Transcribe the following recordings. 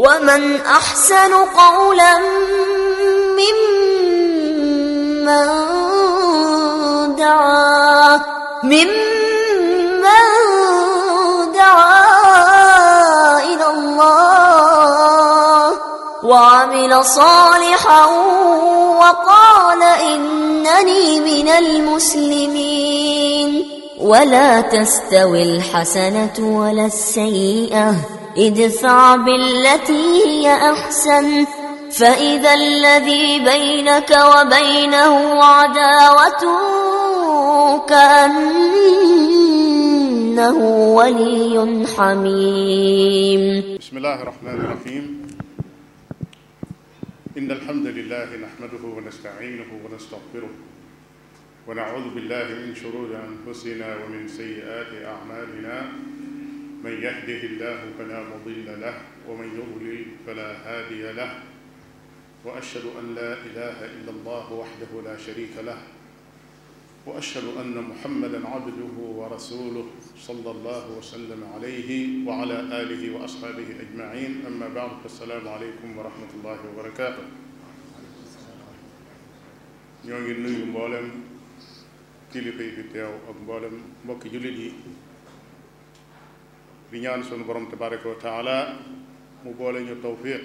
ومن أحسن قولا ممن دعا ممن دعا إلى الله وعمل صالحا وقال إنني من المسلمين ولا تستوي الحسنة ولا السيئة ادفع بالتي هي أحسن فإذا الذي بينك وبينه عداوة كأنه ولي حميم بسم الله الرحمن الرحيم إن الحمد لله نحمده ونستعينه ونستغفره ونعوذ بالله من شرور أنفسنا ومن سيئات أعمالنا من يهده الله فلا مضل له ومن يضلل فلا هادي له وأشهد أن لا إله إلا الله وحده لا شريك له وأشهد أن محمدا عبده ورسوله صلى الله وسلم عليه وعلى آله وأصحابه أجمعين أما بعد فالسلام عليكم ورحمة الله وبركاته ñoo ngi nuyu mboolem kilifa yi fi teew ak mboolem mbokki jullit yi di ñaan sunu borom tabaraka wa taala mu boole ñu tawfiq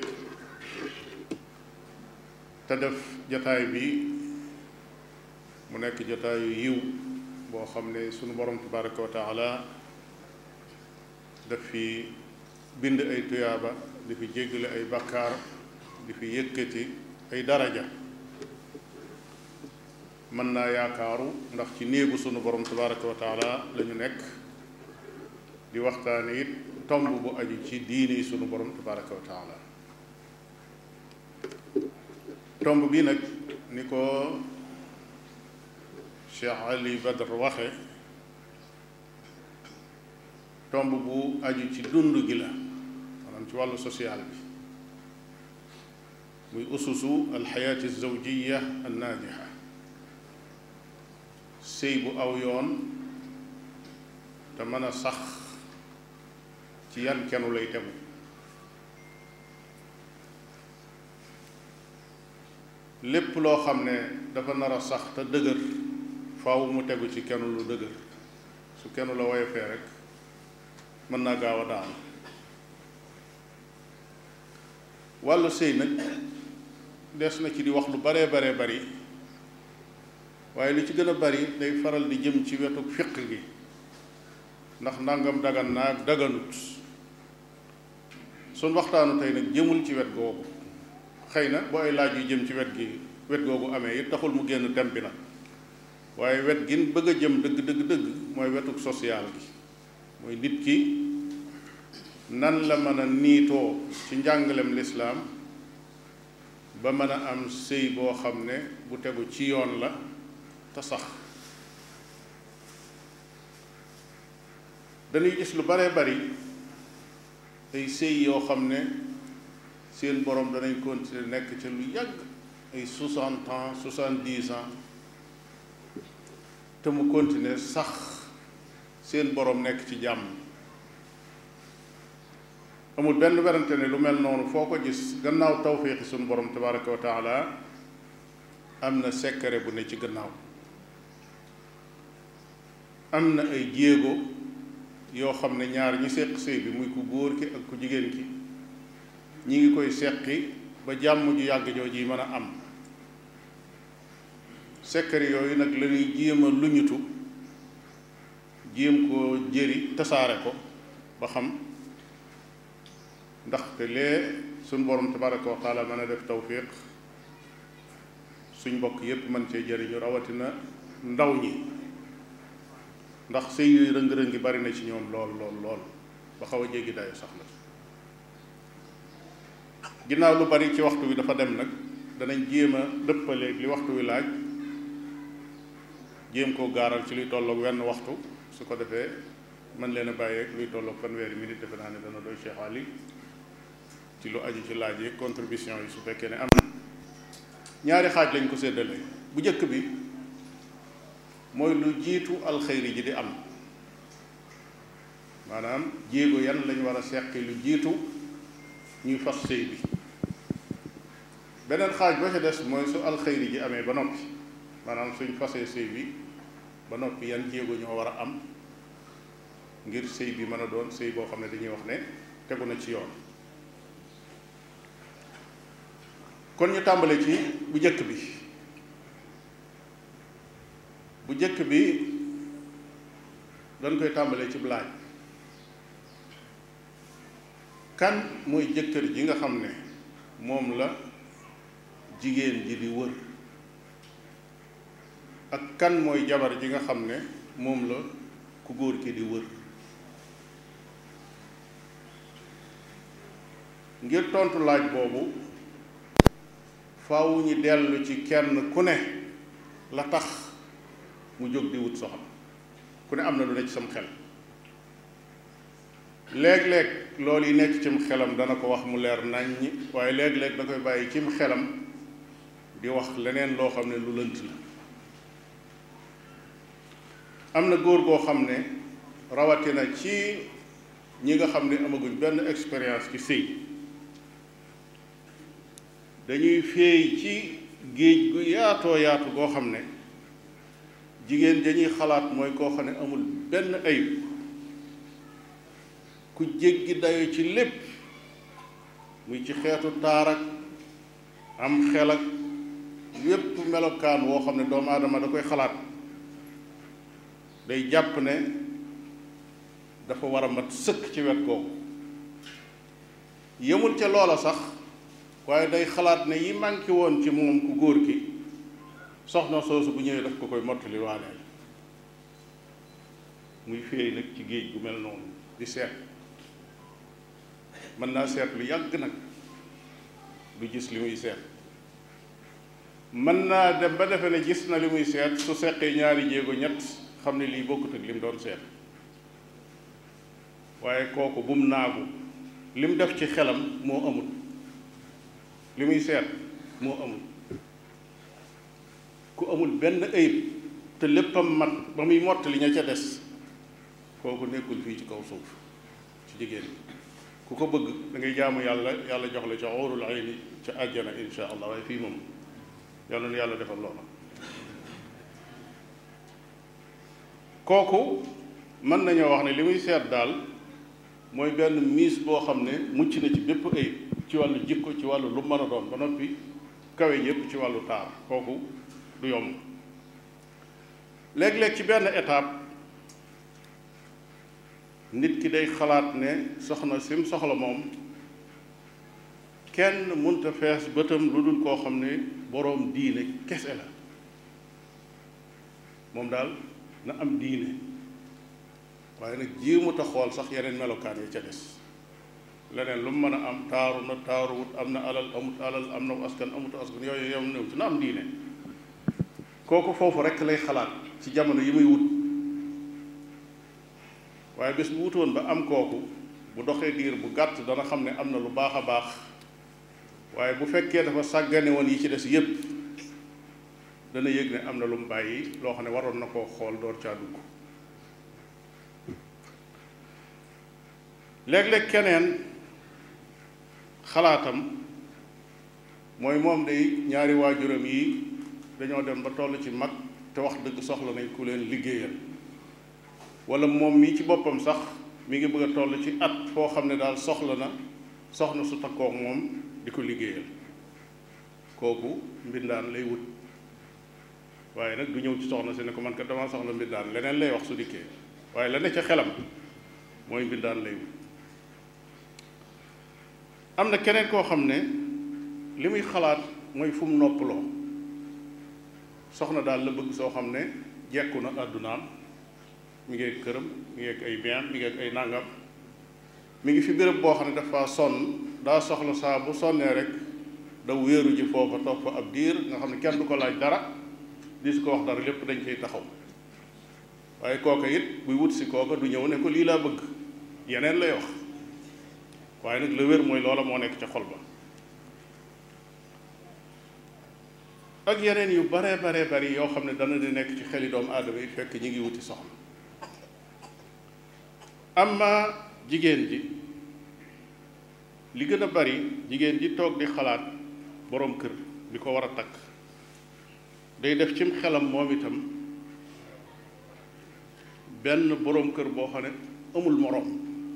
te def jataay bi mu nekk jataayu yiw boo xam ne sunu borom tabaraka wa taala daf fi bind ay tuyaaba di fi jéggale ay bakkaar di fi yëkkati ay daraja mën naa yaakaaru ndax ci néegu sunu borom tabaraka wa taala la ñu nekk di waxtaane it tomb bu aju ci diini sunu borom tabaraka wa taala tomb bi nag ni ko Cheikh Ali Badr waxe tomb bu aju ci dund gi la maanaam ci wàllu social bi muy ususu alxayaati zawjiya annaajixa sëy bu aw yoon te mën a sax ci yan kenu lay tegu lépp loo xam ne dafa nar a sax te dëgër faaw mu tegu ci kenu lu dëgër su kenu la woyofee rek mën naa gaaw a daanu wàllu sëy nag des na ci di wax lu baree baree bari waaye li ci gën a bari day faral di jëm ci wetu fiq gi ndax ndàngam dagan naag daganut suñ waxtaanu tey nag jëmul ci wet googu xëy na boo ay laaj yu jëm ci wet gi wet googu amee it taxul mu génn tem bi nag waaye wet gin bëgg a jëm dëgg dëgg dëgg mooy wetuk social gi mooy nit ki nan la mën a niitoo ci njàngalem lislaam ba mën a am sëy boo xam ne bu tegu ci yoon la te sax dañuy gis lu baree bari ay sëy yoo xam ne seen borom danañ continuer nekk ca lu yàgg ay soixante ans soixante-dix ans te mu continuer sax seen borom nekk ci jàmm amul benn werante ne lu mel noonu foo ko gis gannaaw tawfiixi sunu borom tabaraka wa taala am na secret bu ne ci gannaaw am na ay jéego yoo xam ne ñaar ñi seq sëy bi muy ku góor ki ak ku jigéen ki ñi ngi koy seqi ba jàmm ju yàgg jooju yi mën a am secret yooyu nag la ñuy jéem a luñutu jéem koo jëri tasaare ko ba xam ndaxte lee suñ borom tabaraka wa taala mën a def tawfiq suñ mbokk yépp mën cee jëriñu rawatina ndaw ñi ndax sëy yooyu rëng-rëngi bari na ci ñoom lool lool lool ba xaw a jéggi dayo sax na ginnaaw lu bari ci waxtu wi dafa dem nag danañ jéem a dëppaleeg li waxtu wi laaj jéem koo gaaral ci luy tolloog wenn waxtu su ko defee mën leen a bàyyeeg luy tolloog fanweeri minute defe naa ne dana doy Cheikh Ali ci lu aju ci laaj yi contribution yi su fekkee ne am na ñaari xaaj lañ ko séddale bu njëkk bi mooy lu jiitu alxayri ji di am maanaam jéego yan lañ war a seqi lu jiitu ñuy fas sëy bi beneen xaaj ba ca des mooy su alxayri ji amee ba noppi maanaam suñ fasee sëy bi ba noppi yan jéego ñoo war a am ngir sëy bi mën a doon sëy boo xam ne dañuy wax ne tegu na ci yoon kon ñu tàmbale ci bu jëkk bi bu jëkk bi dañ koy tàmbalee ci laaj kan mooy jëkkër ji nga xam ne moom la jigéen ji di wër ak kan mooy jabar ji nga xam ne moom la ku góor ki di wër ngir tontu laaj boobu faaw ñu dellu ci kenn ku ne la tax mu jóg di wut soxna ku ne am na lu ne ci sam xel léeg-léeg loolu yi nekk cim xelam dana ko wax mu leer naññi waaye léeg-léeg da koy bàyyi cim xelam di wax leneen loo xam ne lu lënt la am na góor goo xam ne rawatina ci ñi nga xam ne amaguñ benn expérience ci sëy dañuy féey ci géej gu yaatoo yaatu goo xam ne jigéen dañuy xalaat mooy koo xam ne amul benn ayib ku jéggi dayo ci lépp muy ci xeetu taar ak am xel ak yépp melokaan woo xam ne doomu aadama da koy xalaat day jàpp ne dafa war a mat sëkk ci wet googu yemul ca loola sax waaye day xalaat ne yi manqué woon ci moom ku góor ki soxna soosu bu ñëwee daf ko koy mottali waaneel muy féey nag ci géej gu mel noonu di seet mën naa seet lu yàgg nag du gis li muy seet mën naa dem ba defe ne gis na li muy seet su seqee ñaari jéego ñett xam ne lii bokkut ak li mu doon seet waaye kooku bum naagu li mu def ci xelam moo amul li muy seet moo amul ku amul benn ayib te léppam mat ba muy mottali ña ca des kooku nekkul fii ci kaw suuf ci jigéen ku ko bëgg da ngay jaamu yàlla yàlla jox la ca óorul ayni ca àjjana insha allah waaye fii moom yàlla na yàlla defal loola kooku mën nañoo wax ne li muy seet daal mooy benn miis boo xam ne mucc na ci bépp ayib ci wàllu jikko ci wàllu lu mën a doon ba noppi kawe ñëpp ci wàllu taar kooku du yomb léeg-léeg ci benn étape nit ki day xalaat ne soxna sim soxla moom kenn munta fees bëtam lu dul koo xam ne boroom diine kese la moom daal na am diine waaye nag jéemut a xool sax yeneen melokaan yi ca des leneen lu mu mën a am taaru na taaruwut am na alal amut alal am na askan amut askan yooyu yow néew ci na am diine kooku foofu rekk lay xalaat ci jamono yi muy wut waaye bés bu wutoon ba am kooku bu doxee diir bu gàtt dana xam ne am na lu baax a baax waaye bu fekkee dafa sàggane woon yi ci des yépp dana yëg ne am na lu mu bàyyi loo xam ne waroon na koo xool door caa dugg léeg-léeg keneen xalaatam mooy moom day ñaari waajuram yi dañoo dem ba toll ci mag te wax dëgg soxla nañ ku leen liggéeyal wala moom mii ci boppam sax mi ngi bëgg a toll ci at foo xam ne daal soxla na soxna su takkook moom di ko liggéeyal kooku mbindaan lay wut waaye nag du ñëw ci soxna si ne ko man kat dama soxla mbindaan leneen lay wax su dikkee waaye la ne ca xelam mooy mbindaan lay wut am na keneen koo xam ne li muy xalaat mooy fu mu noppaloo soxna daal la bëgg soo xam ne jekku na àddunaam mi ngi ak këram mi ngi ak ay bien mi ngi ak ay nàngam mi ngi fi béréb boo xam ne dafa sonn daa soxla saa bu sonnee rek da wéeru ji foofa toog fa ab diir nga xam ne kenn du ko laaj dara di su ko wax dara lépp dañ koy taxaw waaye kooka it buy wut si kooka du ñëw ne ko lii laa bëgg yeneen lay wax waaye nag la wér mooy loola moo nekk ca xol ba ak yeneen yu bare bare bari yoo xam ne dana di nekk ci xeli doomu aadama yi fekk ñi ngi wuti soxna amma jigéen ji li gën a bari jigéen ji toog di xalaat boroom kër bi ko war a takk day def cim xelam moom itam benn boroom kër boo xam ne amul moroom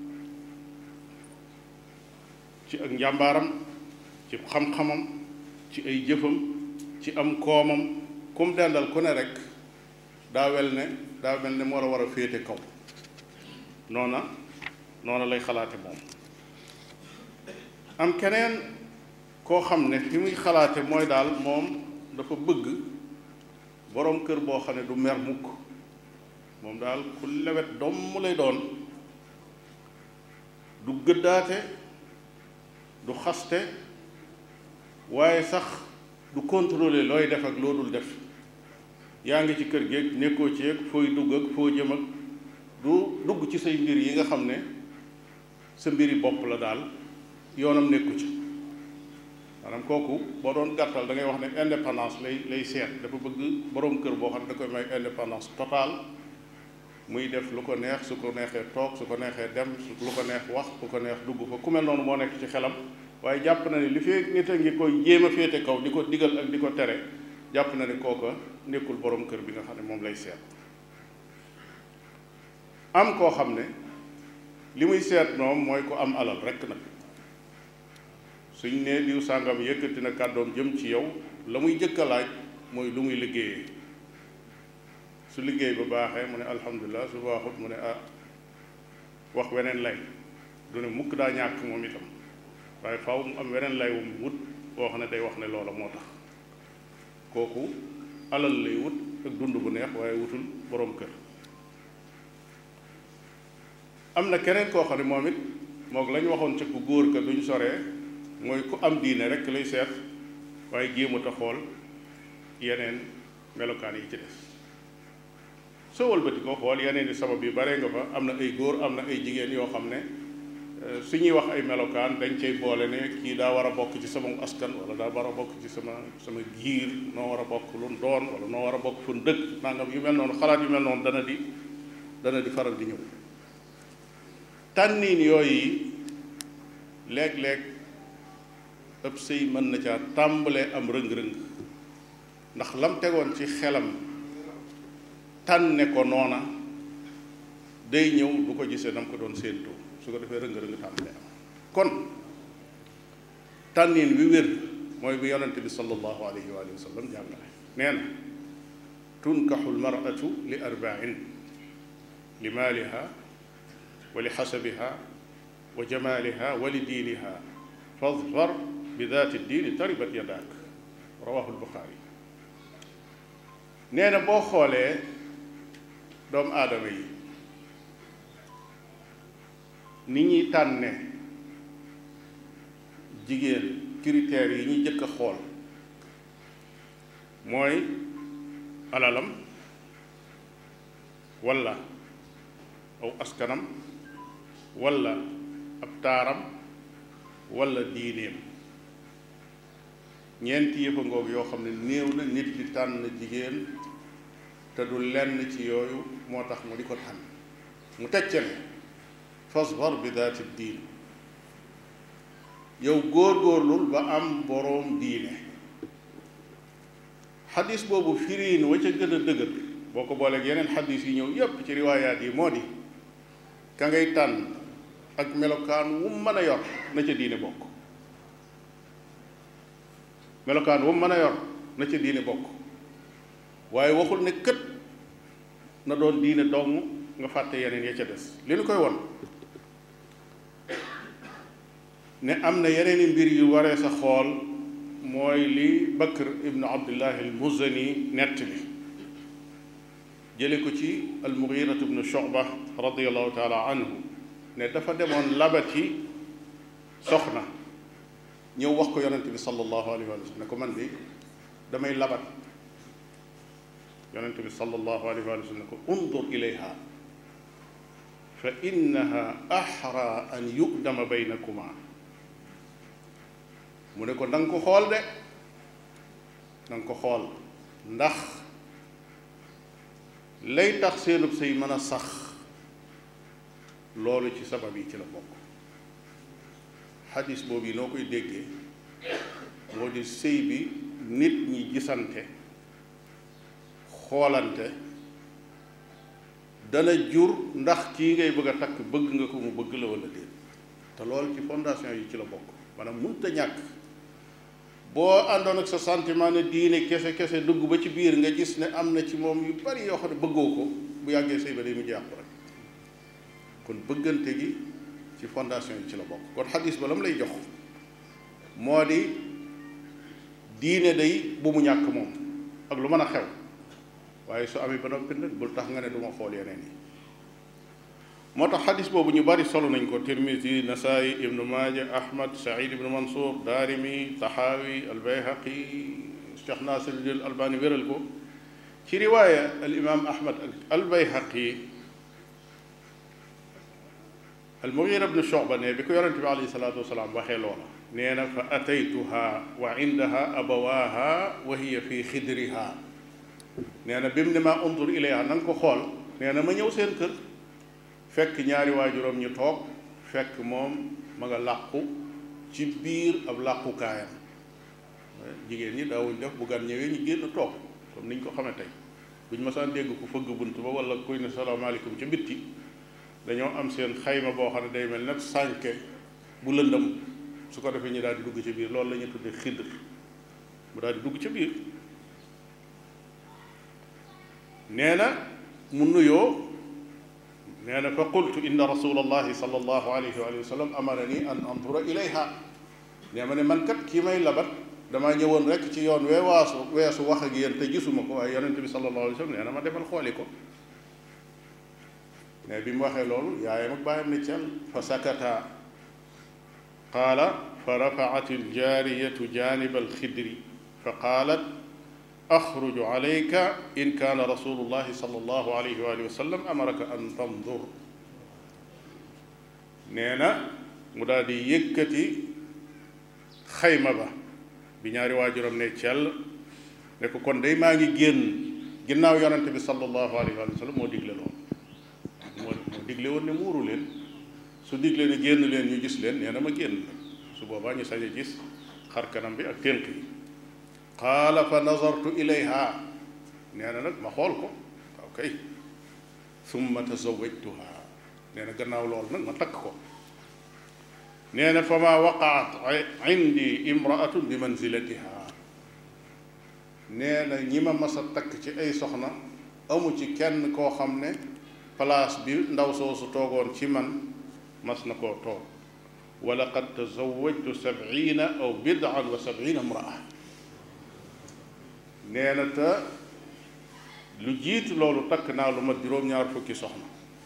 ci ak njàmbaaram ci xam-xamam ci ay jëfam ci am koomam kum dendal ku ne rek daa wel ne daa mel ne moo la war a féete kaw noona noona lay xalaate moom am keneen koo xam ne fi muy xalaate mooy daal moom dafa bëgg boroom kër boo xam ne du mer mukk moom daal ku lewet domm lay doon du gëddaate du xaste waaye sax du contrôler looy def ak loo dul def yaa ngi ci kër gi nekkoo ci ak fooy dugg ak foo jëm ak du dugg ci say mbir yi nga xam ne sa mbiri bopp la daal yoonam nekku ci maanaam kooku boo doon gàttal da ngay wax ne indépendance lay lay seet dafa bëgg boroom kër boo xam ne da koy may indépendance totale muy def lu ko neex su ko neexee toog su ko neexee dem su lu ko neex wax ku ko neex dugg fa ku mel noonu moo nekk ci xelam waaye jàpp na ne li fee nit a ngi koy jéem a féete kaw di ko digal ak di ko tere jàpp na ne kooka nekkul boroom kër bi nga xam ne moom lay seet am koo xam ne li muy seet moom mooy ko am alal rekk nag suñ ne diw sàngam yëkkati na kàddoom jëm ci yow la muy jëkk a laaj mooy lu muy liggéeyee su liggéey ba baaxee mu ne alhamdulilah su baaxut mu ne ah wax weneen lay du ne mukk daa ñàkk moom itam waaye faaw mu am weneen lay wu mu wut boo xam ne day wax ne loola moo tax kooku alal lay wut ak dund bu neex waaye wutul boroom kër am na keneen koo xam ne moom it moog la ñu waxoon ca ku góor ka duñ soree mooy ku am diine rek lay seet waaye jéemut a xool yeneen melokaan yi ci des soo wëlbati ko xool yeneen i sabab yu bare nga fa am na ay góor am na ay jigéen yoo xam ne su ñuy wax ay melokaan dañ cay boole ne kii daa war a bokk ci sama askan wala daa war a bokk ci sama sama giir noo war a bokk lu doon wala noo war a bokk fu dëkk nangam yu mel noonu xalaat yu mel noonu dana di dana di faral di ñëw tànniin yooyu léeg-léeg ëpp sëy mën na caa tàmbalee am rëng-rëng ndax lam tegoon ci xelam tànne ko noona day ñëw du ko gisee nam ko doon séentoo su ko defee rëng-rëng tàmbalee am kon tànniin wi wér mooy bi yonente bi sallallahu alayhi wa sallam jàngale nee na tunkaxu lmaratu li arbain li maaliha wa li xasabiha wa jamaliha wa li diiniha fadfar bi daati diini taribat yadaak rawahu lbuxaari nee na boo xoolee doomu aadama yi ni ñuy tànne jigéen critères yi ñuy jëkk a xool mooy alalam walla aw askanam walla ab taaram walla diineem ñeenti yëfa ngoog yoo xam ne néew na nit di tànn jigéen te du lenn ci yooyu moo tax mu di ko tànn mu tecce ne fasbar bi daati diin yow góor-góorlul ba am boroom diine xadis boobu firiin wa ca gën a dëgër boo ko booleeg yeneen xadis yi ñëw yépp ci riwaayaat yi moo di ka ngay tànn ak melokaan wu mën a yor na ca diine bokk melokaan wu mën a yor na ca diine bokk waaye waxul ne kët na doon diine dong nga fàtte yeneen ya ca des li nu koy won ne am na yeneen i mbir yu waree sa xool mooy li Bakr ibnu Abdullah al Muzani nett li jële ko ci al Mugirat ibnu Shu'ba radiallahu taala anhu ne dafa demoon labati soxna ñëw wax ko yonente bi sallallahu alayhi wa sallam ne ko man bi damay labat yonente bi sallallahu alayhi wa sallam ne ko undur ilayha fa innaha axra an yu'dama baynakuma mu ne ko na nga ko xool de na nga ko xool ndax lay tax seenub say mën a sax loolu ci sabab yi ci la bokk xadis boobu yi noo koy déggee moo di sëy bi nit ñi gisante xoolante dana jur ndax kii ngay bëgg a takk bëgg nga ko mu bëgg la wala déet te loolu ci fondation yi ci la bokk maanaam mënut a ñàkk boo àndoon ak sa sentiment ne diine kese kese dugg ba ci biir nga gis ne am na ci moom yu bari yoo xam ne bëggoo ko bu yàggee sëy ba day mujj yàqu rek kon bëggante gi ci fondation yi ci la bokk kon xadis ba la mu lay jox moo di diine day bu mu ñàkk moom ak lu mën a xew waaye su amee ba noppi nag bul tax nga ne du ma xool yeneen yi moo tax xadis boobu ñu bari solo nañ ko tirmisi nasaayi ibnu maaja ahmad saïd ibnu mansour daarimi taxaawi albayhaqi cheikh nasiruddin albani wéral ko ci riwaaya al imam ahmad ak albayhaqi almugira bnu shoba ne bi ko yonente bi alayhi salaatu wasalaam waxee loola nee na fa ataytuha wa indaha abawaha wa hiya fi xidriha nee na bi mu ne maa undur ilayha na nga ko xool nee na ma ñëw seen kër fekk ñaari waajuram ñu toog fekk moom ma nga làqu ci biir ab làqukaayam jigéen ñi daawuñ def bu gan ñëwee ñu génn toog comme niñ ko xamee tey buñ masaan dégg ku fëgg bunt ba wala kuy ne salaamaaleykum ca bitti dañoo am seen xayma boo xam ne day mel nag sànke bu lëndëm su ko defee ñu daal di dugg ci biir loolu la ñuy tuddee xidr mu daal di dugg ca biir nee na mu nuyoo nee na fa qultu inna rasulallahi sallallahu alayhi wa sallam amarani an andura ilayha nee ma ne man kat kii may labat damaa ñëwoon rek ci yoon wee waasu weesu wax ak yéen te gisuma ko waaye yonente bi sallallahu alayhi wa sallam nee na ma demal xooli ko mais bi mu waxee loolu yaayam ak bàyyam ne cel fa sakata qaala fa rafaat aljaariyatu janiba alxidri fa qaalat axruju alayka in kaana rasulullahi sallallahu alayhi wa sallam amaraka an tandur nee na mu daal di yëkkati xayma ba bi ñaari waajuram ne cell ne ko kon day maa ngi génn ginnaaw yonente bi sallallahu alayhi wa sallam moo digle loolu moo moo digle woon ne muuru leen su digle ne génn leen ñu gis leen nee na ma génn su boobaa ñu sañ a gis xar kanam bi ak tënk yi qaala fa nazartu ilayha nee na nag ma xool ko waaw kay summa tazawajtuha nee na gannaaw loolu nag ma takk ko nee na fa ma waqaat indi imraatun bi manzilatiha nee na ñi ma mas a takk ci ay soxna amu ci kenn koo xam ne place bi ndaw soosu toogoon ci man mas na koo toog wa laqad tazawajtu sabina aw bidan wa sabina imraa nee na te lu jiitu loolu takk naa lu mat juróom-ñaar fukki soxna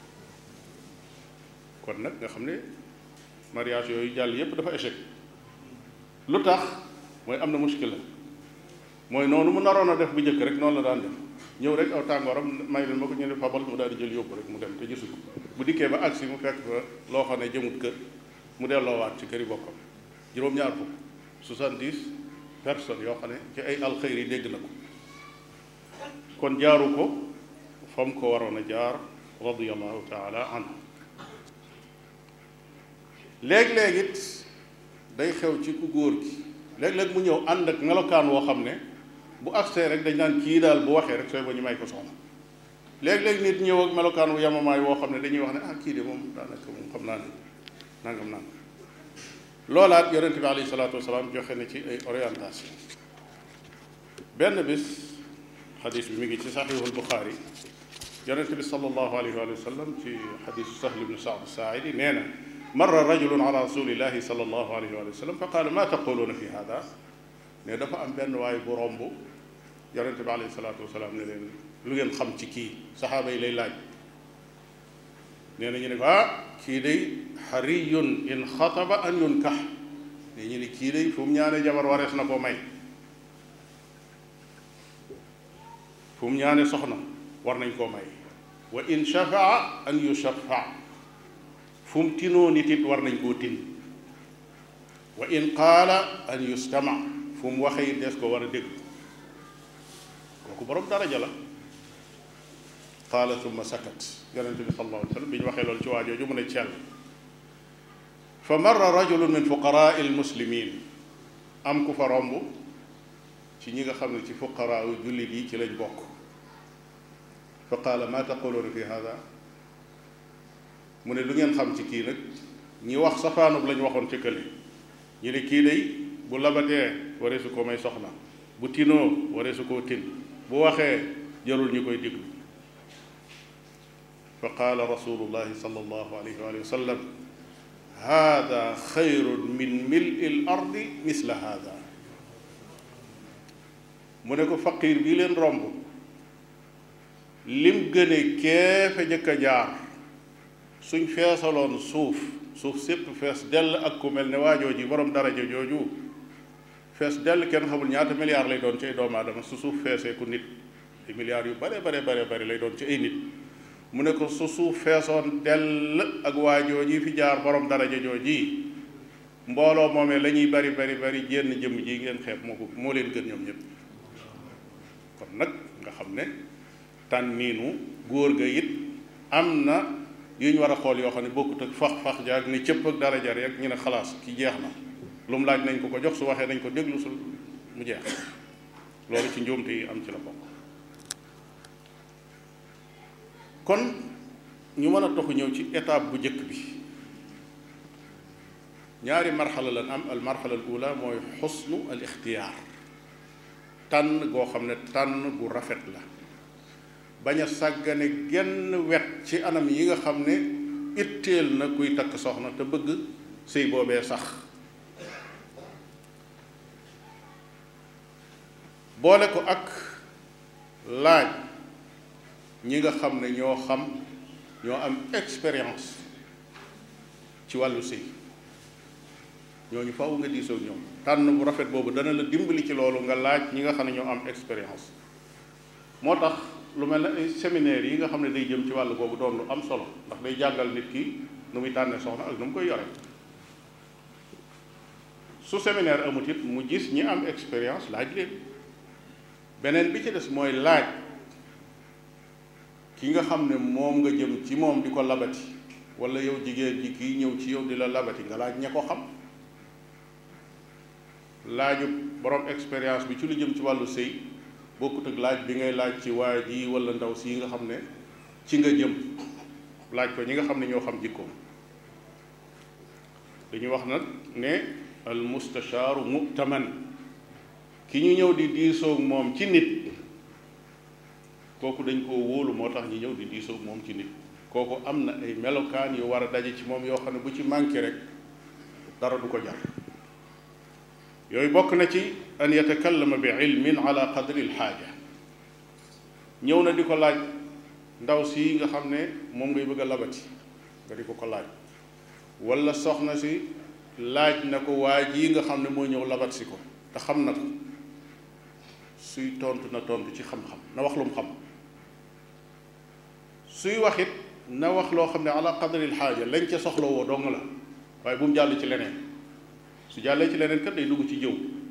kon nag nga xam ne mariage yooyu jàll yépp dafa échec lu tax mooy am na muskila mooy noonu mu naroon a def bu njëkk rek noonu la daan def ñëw rek aw tàngooram may leen ma ko ñu ne fabal mu daal di jël yóbbu rek mu dem te gisu ko bu dikkee ba agsi mu fekk fa loo xam ne jëmut kër mu delloowaat ci këri bokkam juróom-ñaar fukk soixante-dix personnes yoo xam ne ci ay alxëyri yi dégg na ko kon jaaru ko fa mu ko waroon a jaar radiallahu taala anhu léeg-léeg it day xew ci ku góor gi léeg-léeg mu ñëw ànd ak melokaan woo xam ne bu agsee rek dañ naan kii daal bu waxee rek sooy ba ñu may ko soxna léeg-léeg nit ñëw ak melokaan wu yamamaay woo xam ne dañuy wax ne ah kii de moom daanaka moom xam naa ne nangam nangam loolaat yonente bi alayhi salaatu wasalaam joxe na ci ay orientation benn bis xadis bi mi ngi ci saxiixul buxaari yonente bi sallallahu alayhi wa sallam ci xadisu sahl ibnu saad saaidi nee na marra rajulun ala rasulillahi sallallahu alayhi wa sallam fa qaala ma taquluuna fi hada ne dafa am benn waay bu romb yonente bi alayhi salaatu wasalaam ne leen lu ngeen xam ci kii saxaaba yi lay laaj nee na ñu ne ko ah kii day xariyun in xataba an yunkax ne ñu ne kii day fu mu ñaane jabar warees na koo may fu mu ñaane soxna war nañ koo may wa in shafaa an yushaffa fu mu tinoo nit it war nañ koo tin wa in qaala an yustama fu mu waxee it des ko war a dégg kooku borom daraja la qaala thumma sakat yonente bi sallallahu alayhi wa sallam bi ñu waxee loolu ci waa jooju mu ne cell fa marra rajulun min fuqaraa almuslimin am ku fa romb ci ñi nga xam ne ci fuqaraa yu jullit yi ci lañ bokk fa qaala ma taquluuna fi hada mu ne lu ngeen xam ci kii nag ñi wax safaanub lañ waxoon ci kële ñu ne kii day bu labatee waree su ko may soxna bu tinoo waree su koo tin bu waxee jarul ñu koy diglu fa qaala rasulullahi sallallahu alayhi wa sallam hada xayrun min mili l ardi misla hada mu ne ko faqiir bii leen romb lim gëne keefe jëkk a jaar suñ feesaloon suuf suuf sépp fees dell ak ku mel ne waajoo ji borom daraja jooju fees dell kenn xamul ñaata milliards lay doon ci ay doomu aadama su suuf feesee ku nit ay milliards yu bare bare bare bare lay doon ci ay nit mu ne ko su suuf feesoon dell ak waajoo ji fi jaar borom daraja jooji mbooloo moomee la ñuy bari bari bari jénn jëmm ji ngeen xeeb moo ko moo leen gën ñoom ñëpp kon nag nga xam ne tànniinu góor ga it am na yu ñu war a xool yoo xam ne bokkut ak fax fax jaag ni cëpp ak daraja rek ñu ne xalaas ki jeex na lu mu laaj nañ ko ko jox su waxee nañ ko déglu su mu jeex loolu ci njuumte yi am ci la bokk kon ñu mën a toxu ñëw ci étape bu njëkk bi ñaari marxala lan am al marxala al ula mooy xusnu al ixtiyaar tànn goo xam ne tànn gu rafet la bañ a sàggane genn wet ci anam yi nga xam ne itteel na kuy takk soxna te bëgg sëy boobee sax boole ko ak laaj ñi nga xam ne ñoo xam ñoo am expérience ci wàllu sëy ñooñu faw nga diisoo ñoom tànn bu rafet boobu dana la dimbali ci loolu nga laaj ñi nga xam ne ñoo am expérience moo tax lu mel ne ay séminaire yi nga xam ne day jëm ci wàllu boobu doon lu am solo ndax day jàngal nit ki nu muy tànnee soxna ak nu mu koy yore su séminaire amut it mu gis ñi am expérience laaj leen beneen bi ci des mooy laaj ki nga xam ne moom nga jëm ci moom di ko labati wala yow jigéen ji kii ñëw ci yow di la labati nga laaj ña ko xam laaju borom expérience bi ci lu jëm ci wàllu sëy bokkut ak laaj bi ngay laaj ci waa ji wala ndaw si nga xam ne ci nga jëm laaj ko ñi nga xam ne ñoo xam jikkoom dañuy wax nag ne al mustashaaru mu'taman ki ñu ñëw di diisoog moom ci nit kooku dañ koo wóolu moo tax ñu ñëw di diisoog moom ci nit kooku am na ay melokaan yu war a daje ci moom yoo xam ne bu ci manqué rek dara du ko jar yooyu bokk na ci an yatakallama bi ilmin ala qadri alxaaja ñëw na di ko laaj ndaw si nga xam ne moom ngay bëgg a labati nga di ko ko laaj wala soxna si laaj na ko waa ji nga xam ne moo ñëw labat si ko te xam na ko suy tontu na tontu ci xam-xam na wax lu mu xam suy wax it na wax loo xam ne ala qadri alxaaja lañ ca soxla woo dong la waaye bu mu jàll ci leneen su jàllee ci leneen kat day dugg ci jëw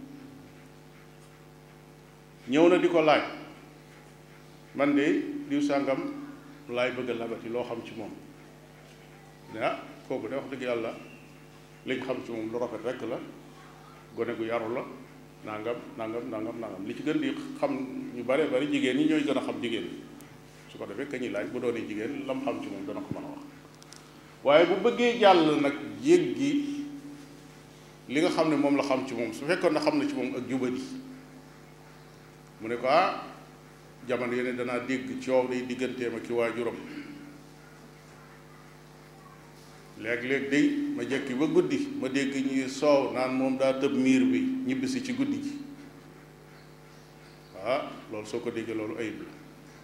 ñëw na di ko laaj man de diw sàngam laay bëgg a labati loo xam ci moom ne ah kooku de wax dëgg yàlla liñ xam ci moom lu rafet rekk la gone gu yaru la nangam nangam nangam nangam li ci gën di xam ñu bare bari jigéen ñi ñooy gën a xam jigéen su ko defee ka ñuy laaj bu doonee jigéen lam xam ci moom dana ko mën a wax waaye bu bëggee jàll nag jéggi li nga xam ne moom la xam ci moom su fekkoon na xam na ci moom ak jubadi mu ne ko ah jamono yeneen danaa dégg coow day digganteem ak ki waajuram léeg-léeg day ma jekki ba guddi ma dégg ñuy soow naan moom daa tëb miir bi ñibbisi ci guddi gi ah loolu soo ko déggee loolu ayib la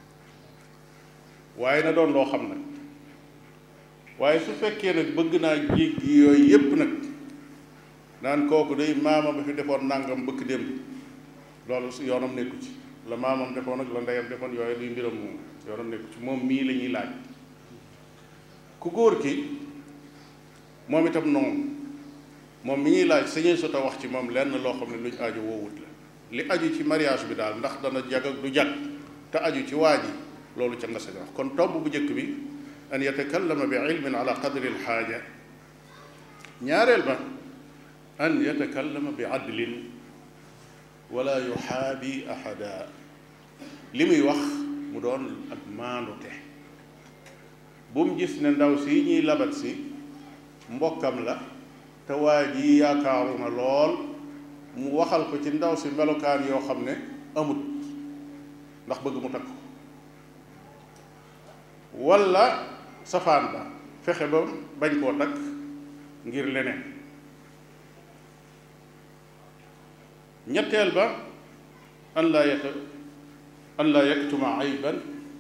waaye na doon loo xam nag waaye su fekkee nag bëgg naa jéggi yooyu yépp nag naan kooku day maama ba fi defoon nangam bëkk démb loolu su yoonam nekku ci la maamam defoon ak la ndeyam defoon yooyu luy mbiram moom yoonam nekku ci moom mii la ñuy laaj ku góor ki moom itam noonu moom mi ñuy laaj sañee sota wax ci moom lenn loo xam ne luñ aju woowut la li aju ci mariage bi daal ndax dana jag ak du jag te aju ci waa ji loolu ca nga sañ wax kon tomb bu njëkk bi an yatakallama bi ilmin ala qadri alxaaja ñaareel ba an yatakallama bi adlin wala yuxaabi ahada li muy wax mu doon ak maandute bu mu gis ne ndaw si ñuy labat si mbokkam la te waa ji yaakaaru na lool mu waxal ko ci ndaw si melokaan yoo xam ne amut ndax bëgg mu takk ko walla safaan ba fexe ba bañ koo takk ngir leneen ñetteel ba an laa yata an laa yaktuma ayban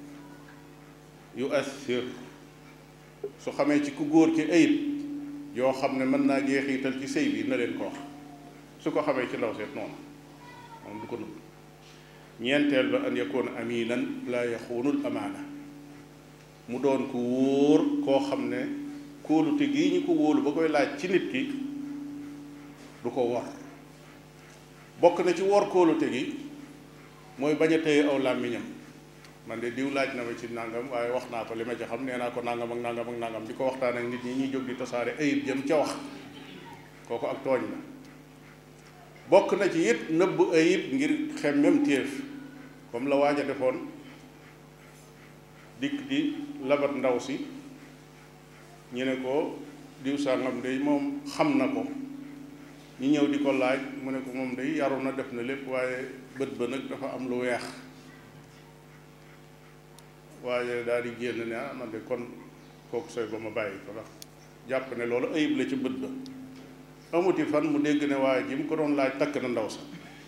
yuassir su xamee ci ku góor ki ayib yoo xam ne mën naa jeexital ci sëy bi na leen ko wax su ko xamee ci ndaw seet noonu moom du ko nëbb ñeenteel ba an yakuna aminan laa yaxuunul amaana mu doon ku wóor koo xam ne kóolute gii ñu ko wóolu ba koy laaj ci nit ki du ko wor bokk na ci wor kóolute gi mooy bañ a téye aw làmmiñam man de diw laaj na ma ci nangam waaye wax naa ko li ma ci xam nee naa ko nangam ak nangam ak nangam di ko waxtaan ak nit ñi ñuy jóg di tasaare ayib jëm ca wax kooku ak tooñ la bokk na ci it nëbb ayib ngir xemmem téef comme la waaj a defoon dikk di labat ndaw si ñu ne ko diw sàngam de moom xam na ko ñu ñëw di ko laaj mu ne ko moom day yaru na def na lépp waaye bët ba nag dafa am lu weex waaye daal di génn ne ah man de kon kooku sooy ba ma bàyyi ko ndax jàpp ne loolu ayib la ci bët ba amuti fan mu dégg ne waaye ji mu ko doon laaj takk na ndaw sa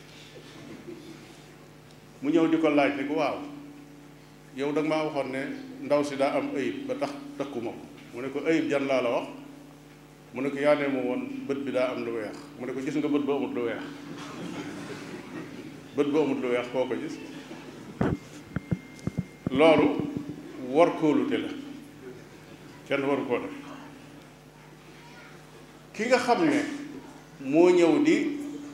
mu ñëw di ko laaj ne ko waaw yow da nga maa waxoon ne ndaw si daa am ayib ba tax takkuma ko mu ne ko ayib jan laa la wax mu ne ko yaa ne ma woon bët bi daa am lu weex mu ne ko gis nga bët ba amut lu weex bët ba amut lu weex koo ko gis loolu war kóolute la kenn waru koo def ki nga xam ne moo ñëw di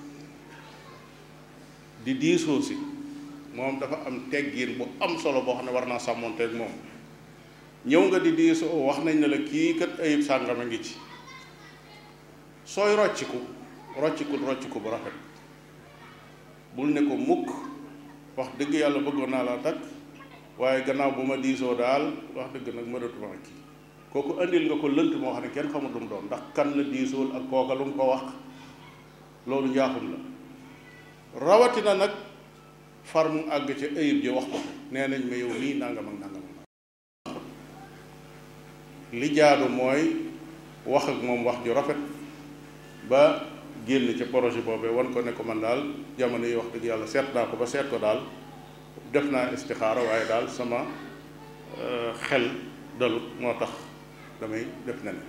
di diisoo si moom dafa am teggin bu am solo boo xam ne war naa sàmmonteeg moom ñëw nga di diisoo wax nañ ne la kii kat ayib sàngama ngi ci sooy rocciku roccikul rocciku bu rafet bul ne ko mukk wax dëgg yàlla bëggoon naa laa takk waaye gannaaw bu ma diisoo daal wax dëgg nag mënatuma kii kooku andil nga ko lënt moo xam ne kenn xamut lu mu doon ndax kan la diisool ak kooka lu mu ko wax loolu njaaxum la rawatina nag far mu àgg ca ayib ji wax ko nee nañ ma yow nii nangam ak nangam li jaadu mooy wax ak moom wax ju rafet ba génn ca projet boobee wan ko ne ko man daal jamono yi wax dëgg yàlla seet naa ko ba seet ko daal def naa istixaara waaye daal sama xel dalut moo tax damay def na ne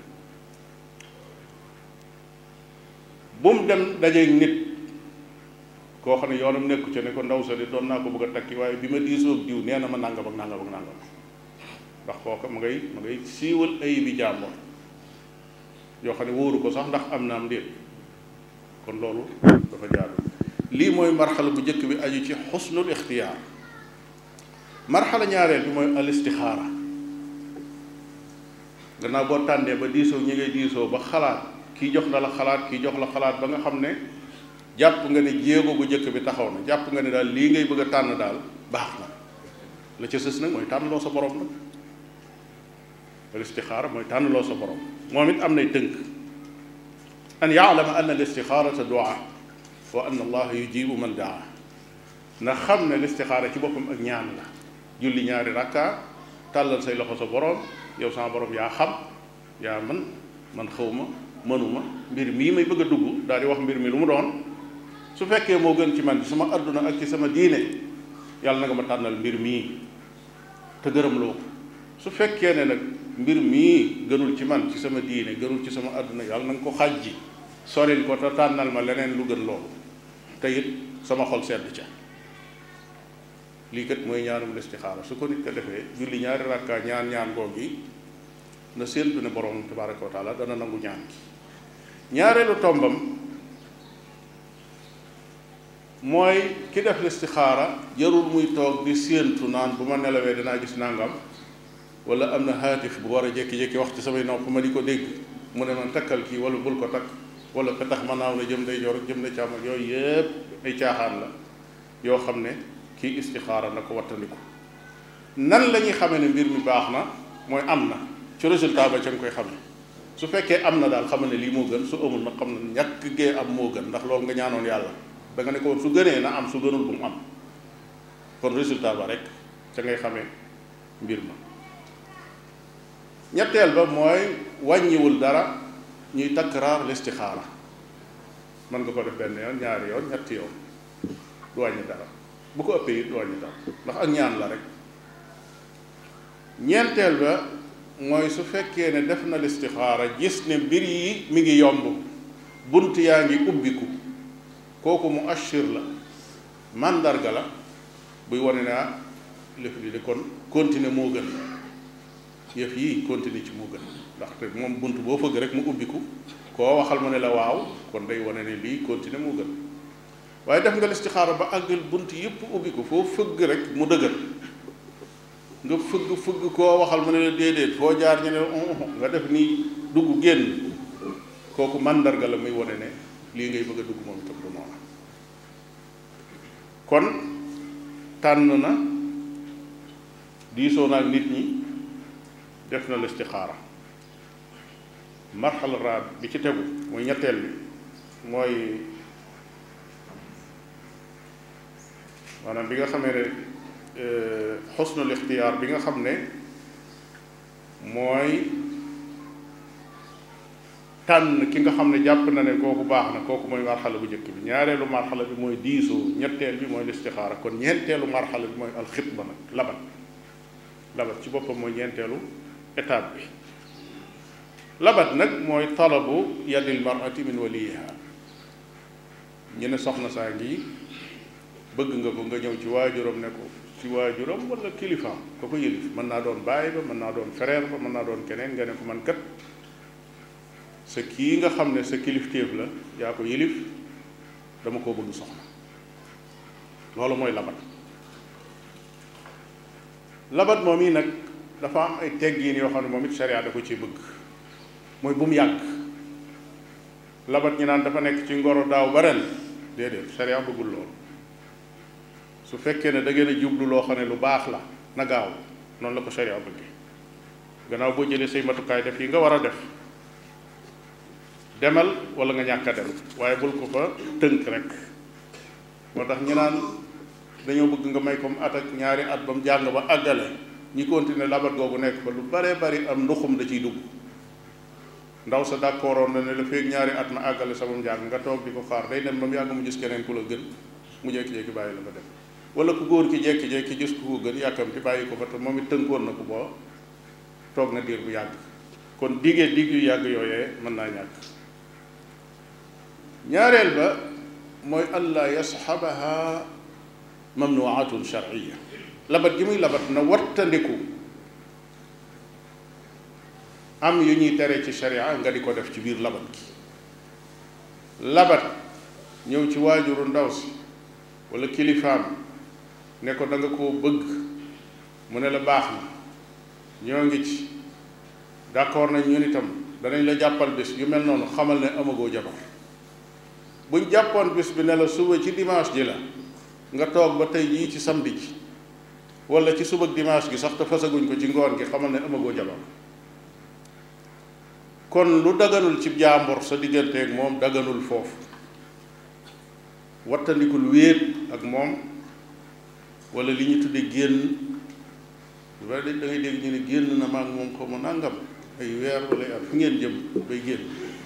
bu mu dem dajeeg nit koo xam ne yoonam nekku ca ne ko ndaw sa di doon naa ko bëgg a takki waaye bi ma diisoog diw nee na ma nangam ak nangam ak nangam ndax kooka ma ngay ma ngay siiwal ay bi jàmbor yoo xam ne wóoru ko sax ndax am na am déet kon loolu dafa jaadu lii mooy marxala bu njëkk bi aju ci xusnul ixtiyaar marxala ñaareel bi mooy al istixaara gannaaw boo tànnee ba diisoo ñi ngay diisoo ba xalaat kii jox na la xalaat kii jox la xalaat ba nga xam ne jàpp nga ne jéego bu njëkk bi taxaw na jàpp nga ne daal lii ngay bëgg a tànn daal baax na la ca sës nag mooy tànnloo sa borom nag al istixaara mooy tànnloo sa borom moom it am nay tënk an yaalama anna al istixaarata duaa wa anna allaha yujibu man daa na xam ne listixaara ci boppam ak ñaan la julli ñaari rakka tàllal say loxo sa borom yow sama borom yaa xam yaa man man xawma mënuma mbir mii may bëgg a dugg daal di wax mbir mi lu mu doon su fekkee moo gën ci man ci sama adduna ak ci sama diine yàlla na nga ma tànnal mbir mii te gërëm loo ko su fekkee ne nag mbir mii gënul ci man ci sama diine gënul ci sama adduna yàlla na nga ko xajji soril ko te tànnal ma leneen lu gën loolu te it sama xol sedd ca lii kat mooy ñaanum listixaara su ko nit ko defee julli ñaari rakka ñaan ñaan googi na séentu ne borom tabaraka wa taala dana nangu ñaan gi ñaareelu tombam mooy ki def listixaara jarul muy toog di séentu naan bu ma nelawee danaa gis nangam wala am na haatif bu war a jékki-jékki wax ci samay nopp ma di ko dégg mu ne man takkal kii wala bul ko takk wala ka tax ma naaw na jëm day jor jëm na càmm ak yooyu yépp ay caaxaan la yoo xam ne kii istixaara na ko wattandiku nan la ñuy xamee ne mbir mi baax na mooy am na ci résultat ba ca nga koy xamee su fekkee am na daal xam ne lii moo gën su amul nag xam ne ñàkk gee am moo gën ndax loolu nga ñaanoon yàlla da nga ne ko woon su gënee na am su gënul bu mu am kon résultat ba rek ca ngay xamee mbir ma ñetteel ba mooy wàññiwul dara ñuy takraar listixaara mën nga ko def benn yoon ñaari yoon ñetti yoon du wàññi dara bu ko ëppee it du wàññi dara ndax ak ñaan la rek ñeenteel ba mooy su fekkee ne def na listixaara gis ne mbir yi mi ngi yomb bunt yaa ngi ubbiku kooku mu ashir la màndarga la buy wane ne ah lëf li de kon continuer moo gën yëf yi continuer ci moo gën ndaxte moom bunt boo fëgg rek mu ubbiku koo waxal mu ne la waaw kon day wane ne lii continuer moo gën waaye def nga listixaara ba àggal bunt yëpp ubbiku foo fëgg rek mu dëgër nga fëgg fëgg koo waxal mu ne la déedéet foo jaar ñu ne nga def nii dugg génn kooku màndarga la muy wane ne lii ngay bëgg a dugg moom itam du noonu kon tànn na diisoo na ak nit ñi def na listixaara marxala raab bi ci tegu mooy ñetteel bi mooy maanaam bi nga xamee ne xusnul ixtiyaar bi nga xam ne mooy tànn ki nga xam ne jàpp na ne kooku baax na kooku mooy marxala bu njëkk bi ñaareelu marxala bi mooy diisoo ñetteel bi mooy listixaara kon ñeenteelu marxala bi mooy alxitba nag labat labat ci boppam mooy ñeenteelu étape bi labat nag mooy talabu yadil marati min waliyiha ñu ne soxna saa ngi bëgg nga ko nga ñëw ci waajuram ne ko ci waajuram wala kilifaam ko ko yëlif mën naa doon baay ba mën naa doon frère ba mën naa doon keneen nga ne ko man kat sa kii nga xam ne sa kilifteef la yaa ko yëlif dama koo bëgg soxna loolu mooy labat labat moom yi nag dafa am ay teggiin yoo xam ne moom it sharia da ko ci bëgg mooy bu mu yàgg labat ñi naan dafa nekk ci ngoro daaw ba ren déedéet sharia bëggul loolu su fekkee ne da ngeen a jublu loo xam ne lu baax la na gaaw noonu la ko sharia bëggee gannaaw boo jëlee say matukaay def yi nga war a def demal wala nga ñàkk a dem waaye bul ko fa tënk rek moo tax ñu naan dañoo bëgg nga may comme at ak ñaari at ba mu jàng ba àggale ñi continuer labat googu nekk fa lu baree bari am nduxum da ciy dugg ndaw sa d'accordoon na ne la feeg ñaari at ma àggale sama njàng nga toog di ko xaar day dem ba mu yàgg mu gis keneen ku la gën mu jékki-jékki bàyyi la nga dem wala ku góor ki jékki-jékki gis ku ko gën yàkkamti bàyyi ko fa te moom it tënkoon na ko boo toog na diir bu yàgg kon digee dig yu yàgg yooyee mën naa ñàkk ñaareel ba mooy allah yasxabaha mamnuatun sharciya labat gi muy labat na wattandiku am yu ñuy tere ci sharia nga di ko def ci biir labat gi labat ñëw ci waajuru ndaw si wala kilifaam ne ko da nga koo bëgg mu ne la baax na ñoo ngi ci d'accord nañ ñun itam danañ la jàppal bis yu mel noonu xamal ne amagoo jabar buñ jàppoon bis bi ne la suba ci dimanche ji la nga toog ba tey jii ci samedi ji wala ci suba dimanche gi sax te fasaguñ ko ci ngoon gi xamal ne amagoo jabar kon lu daganul ci jàmbur sa digganteeg moom daganul foofu wattandikul wéet ak moom wala li ñu tudde génn lu bari da ngay dégg ñu ne génn na maag moom xaw ma nàngam ay weer wala ay at fu ngeen jëm bay génn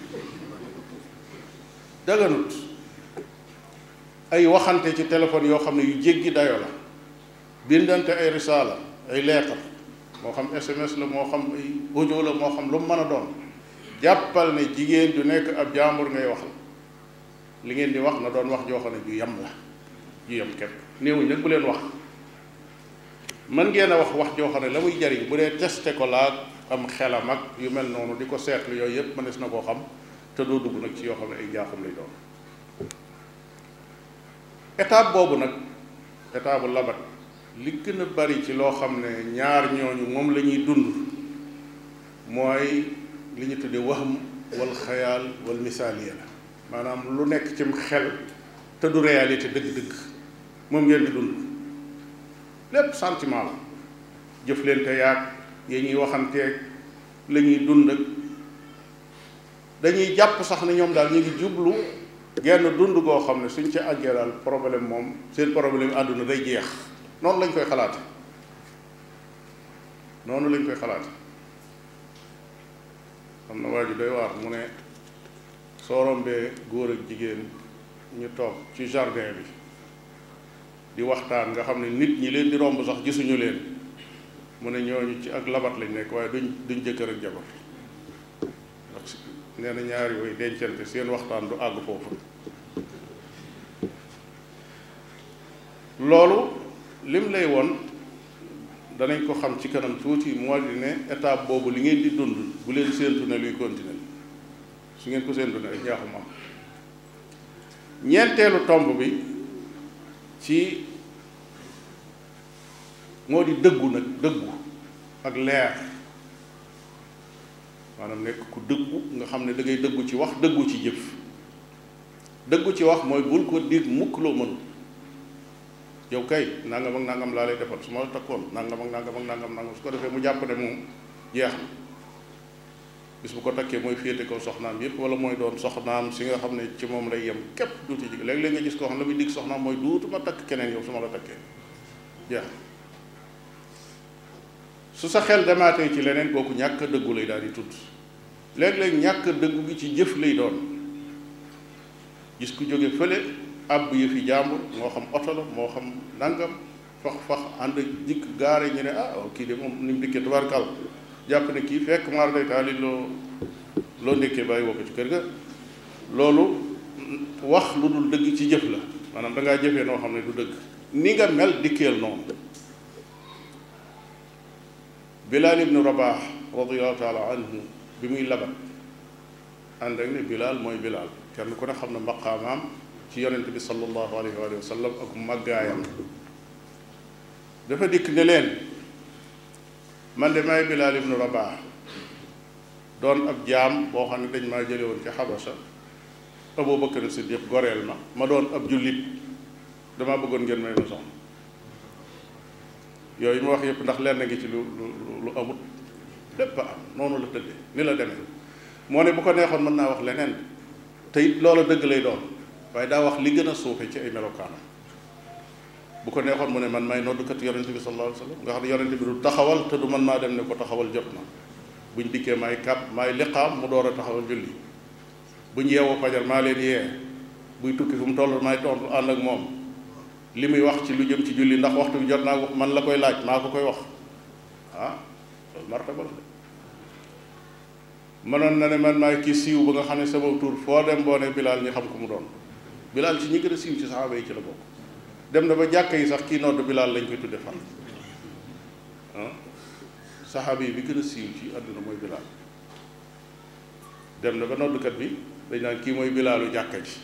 daganut ay waxante ci téléphone yoo xam ne yu jéggi dayo la bindante ay risaala ay leetar moo xam SMS la moo xam ay audio la moo xam lu mu mën a doon jàppal ne jigéen ju nekk ab jàmbur ngay waxal li ngeen di wax na doon wax joo xam ne ju yem la ju yem képp néewuñ nag bu leen wax mën ngeen a wax wax joo xam ne la muy jariñ bu dee testé ko laag am xelam ak yu mel noonu di ko seetlu yooyu yëpp mënees na koo xam te doo dugg nag ci yoo xam ne ay njaaxum lay doon étape boobu nag étape bu labat li gën a bari ci loo xam ne ñaar ñooñu moom la ñuy dund mooy li ñu tuddee waxam wal xayaal wal misaaliya la maanaam lu nekk cim xel te du réalité dëgg-dëgg moom ngeen di dund lépp sentiment la jëf leen te yaag yi ñuy waxanteeg la ñuy dund ak dañuy jàpp sax ne ñoom daal ñu ngi jublu genn dund goo xam ne suñ ci àggee daal problème moom seen problème àdduna day jeex noonu lañ koy xalaate noonu lañ koy xalaate xam na waa ji doy waar mu ne soo rombee góor ak jigéen ñu toog ci jardin bi di waxtaan nga xam ne nit ñi leen di romb sax gisuñu leen mu ne ñooñu ci ak labat lañ nekk waaye duñ duñ jëkkër ak jabar ndax nee na ñaari yooyu dencante seen waxtaan du àgg foofu loolu lim lay won danañ ko xam ci kanam tuuti moo di ne étape boobu li ngeen di dund bu leen séentu ne luy continuer su ngeen ko séentu ne rek njaaxum am ñeenteelu tomb bi ci moo di dëggu nag dëggu ak leer maanaam nekk ku dëggu nga xam ne da ngay dëggu ci wax dëggu ci jëf dëggu ci wax mooy bul ko dig mukk loo mënul yow kay nangam ak nangam laa lay defal su ma la takkoon nangam ak nangam ak nangam nangam su ko defee mu jàpp ne moom jeex na bis bu ko takkee mooy féete kaw soxnaam yépp wala mooy doon soxnaam si nga xam ne ci moom lay yem képp duuti jig léeg-léeg nga gis koo xam ne la muy dig soxnaam mooy duutuma takk keneen yow su ma la takkee jeex su sa xel demaatee ci leneen kooku ñàkk a dëggu lay daal di tudd léeg-léeg ñàkk a dëggu gi ci jëf lay doon gis ku jóge fële àbb yi fi jàmbur moo xam oto la moo xam nangam fax fax ànd dikk gaare ñu ne ah kii de moom ni mu dikkee tubaarkal jàpp ne kii fekk maar day taali loo loo ndekkee bàyyi woo ko ci kër ga loolu wax lu dul dëgg ci jëf la maanaam da ngaa jëfee noo xam ne du dëgg ni nga mel dikkeel noonu Bilaal ibnu Rabaax radiallahu taala anhu bi muy labat ànd ak ne Bilaal mooy Bilaal kenn ku ne xam ne maqaamaam ci yonent bi sallallahu alayhi wa sallam ak màggaayam dafa dikk ne leen man de may Bilaal ibnu Rabaax doon ab jaam boo xam ne dañ maa jële woon ci Xabasa Abu Bakar Siddiq goreel ma ma doon ab jullit damaa bëggoon ngeen may ma soxna yooyu mu wax yëpp ndax lenn ngi ci lu lu lu amut lépp am noonu la tëddee ni la demee moo ne bu ko neexoon mën naa wax leneen te it loola dëgg lay doon waaye daa wax li gën a suufe ci ay melokaanam bu ko neexoon mu ne man may noddukat yonente bi sallallahu alayhi wa sallam nga xam ne yonente bi du taxawal te du man maa dem ne ko taxawal jot na buñ dikkee maay kàpp maay liqaam mu door a taxawal julli buñ yeewoo fajar maa leen yee buy tukki fu mu toll maay tontu ànd ak moom li muy wax ci lu jëm ci julli ndax waxtu bi jot naa man la koy laaj maa ko koy wax ah loolu martaba la de mënoon na ne man maay kii siiw ba nga xam ne sama tur foo dem boo ne bilaal ñi xam ko mu doon bilaal ci ñi gën a siiw ci saxaaba yi ci la bokk dem na ba jàkka yi sax kii nodd bilaal lañ koy tudde fan ah saxaaba yi bi gën a siiw ci àdduna mooy bilaal dem na ba noddkat bi dañ naan kii mooy bilaalu jàkka ji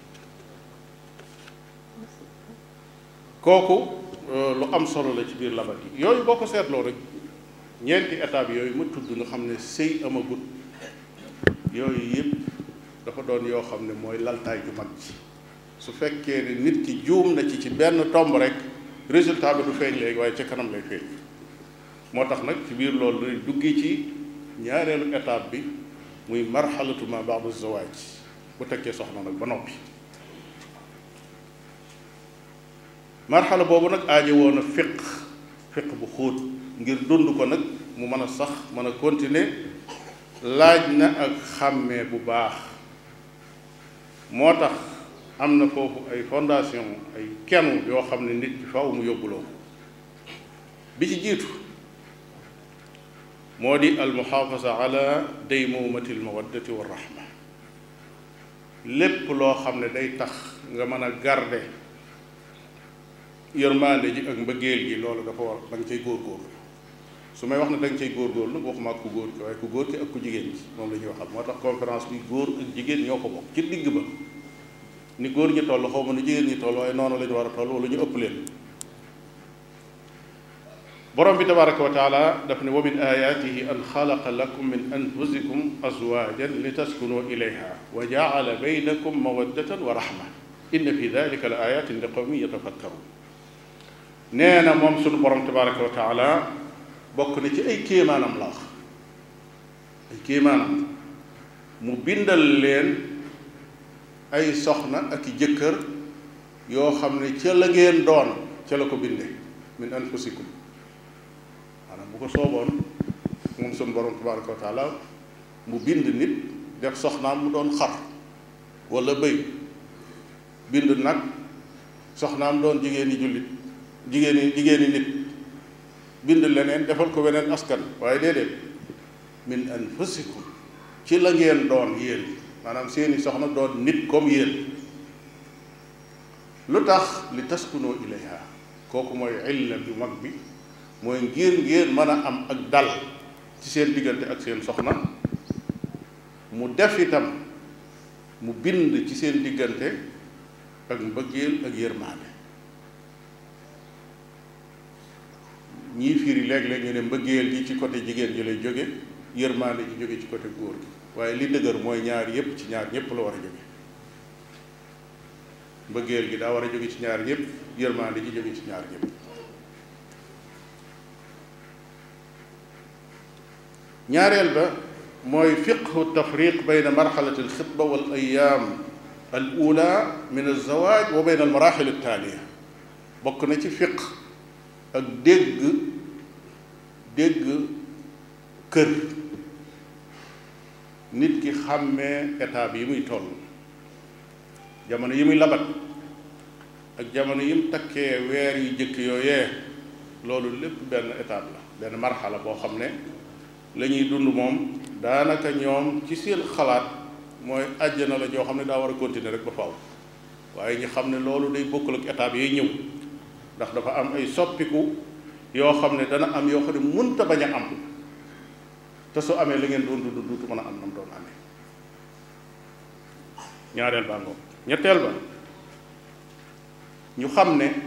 kooku lu am solo la ci biir labat yi yooyu boo ko seetloo rek ñeenti étape yooyu ma tudd nga xam ne sëy amagut yooyu yëpp dafa doon yoo xam ne mooy laltaay ju mag ji su fekkee ne nit ki juum na ci ci benn tomb rek résultat bi du feeñ léegi waaye ca kanam lay feeñ moo tax nag ci biir loolu dañ duggee ci ñaareelu étape bi muy marxalatu ma ba'da zawaaj bu tekkee soxna nag ba noppi marxala boobu nag aaje woon a fiq fiq bu xóot ngir dund ko nag mu mën a sax mën a continuer laaj na ak xàmmee bu baax moo tax am na foofu ay fondation ay kenn yoo xam ne nit bi faw mu yóbbuloo bi ci jiitu moo di almuxaafasa ala daymumati almawaddati wa rahma lépp loo xam ne day tax nga mën a garde yërmande ji ak mbëggeel gi loolu dafa war da nga cay góorgóorlu su may wax ne da nga cay góorgóorlu nag waxuma ak ku góor ki waaye ku góor ki ak ku jigéen gi moom la ñuy waxal moo tax conférence bi góor ak jigéen ñoo ko bokk ci digg ba ni góor ñi toll xaw ma ni jigéen ñi toll waaye noonu la ñu war a toll wala ñu ëpp leen borom bi tabaraka wa taala daf ne wa min ayatihi an xalaqa lakum min anfusikum azwajan li taskunu ilayha wa jaala baynakum mawaddatan wa rahma inna fi dalika la ayatin li qawmin yatafakkarun nee na moom sunu borom tabaraka wa taala bokk na ci ay kéemaanam la wax ay kéemaanam mu bindal leen ay soxna ak i jëkkër yoo xam ne ca la ngeen doon ca la ko binde min anfusikum maanaam bu ko sooboon moom sunu borom tabaraka wa taala mu bind nit def soxnaam mu doon xar wala bëy bind nag soxnaam doon jigéen yi jullit jigéen yi jigéen yi nit bind leneen defal ko weneen askan waaye déedéet min anfusikum ci la ngeen doon yéen maanaam seeni soxna doon nit comme yéen lu tax li taskunoo ilayha kooku mooy illa bi mag bi mooy ngir ngeen mën a am ak dal ci seen diggante ak seen soxna mu def itam mu bind ci seen diggante ak mbëggeel ak yërmaande ñii firi léeg-léeg ñu ne mbëggeel gi ci côté jigéen ji lay jóge yërmaande ji jóge ci côté góor gi waaye li dëgër mooy ñaar yépp ci ñaar ñépp la war a jóge mbëggeel gi daa war a jóge ci ñaar ñépp yërmaande ji jóge ci ñaar ñépp ñaareel ba mooy fiqhu tafriq bayna marxalati alxitba wal ayaam al ula min alzawaaj wa bayna almaraxil altaaliya bokk na ci fiq ak dégg dégg kër nit ki xàmmee étape yi muy toll jamono yi muy labat ak jamono yi mu takkee weer yu jëkk yooyee loolu lépp benn étape la benn marxala boo xam ne la ñuy dund moom daanaka ñoom ci seen xalaat mooy àjjana la joo xam ne daa war a continuer rek ba faaw waaye ñu xam ne loolu day bokkul ak étape yiy ñëw ndax dafa am ay soppiku yoo xam ne dana am yoo xam ne mënta bañ a am te su amee li ngeen doon dund duutu mën a am nam doon amee ñaareel baa ngoog ñetteel ba ñu xam ne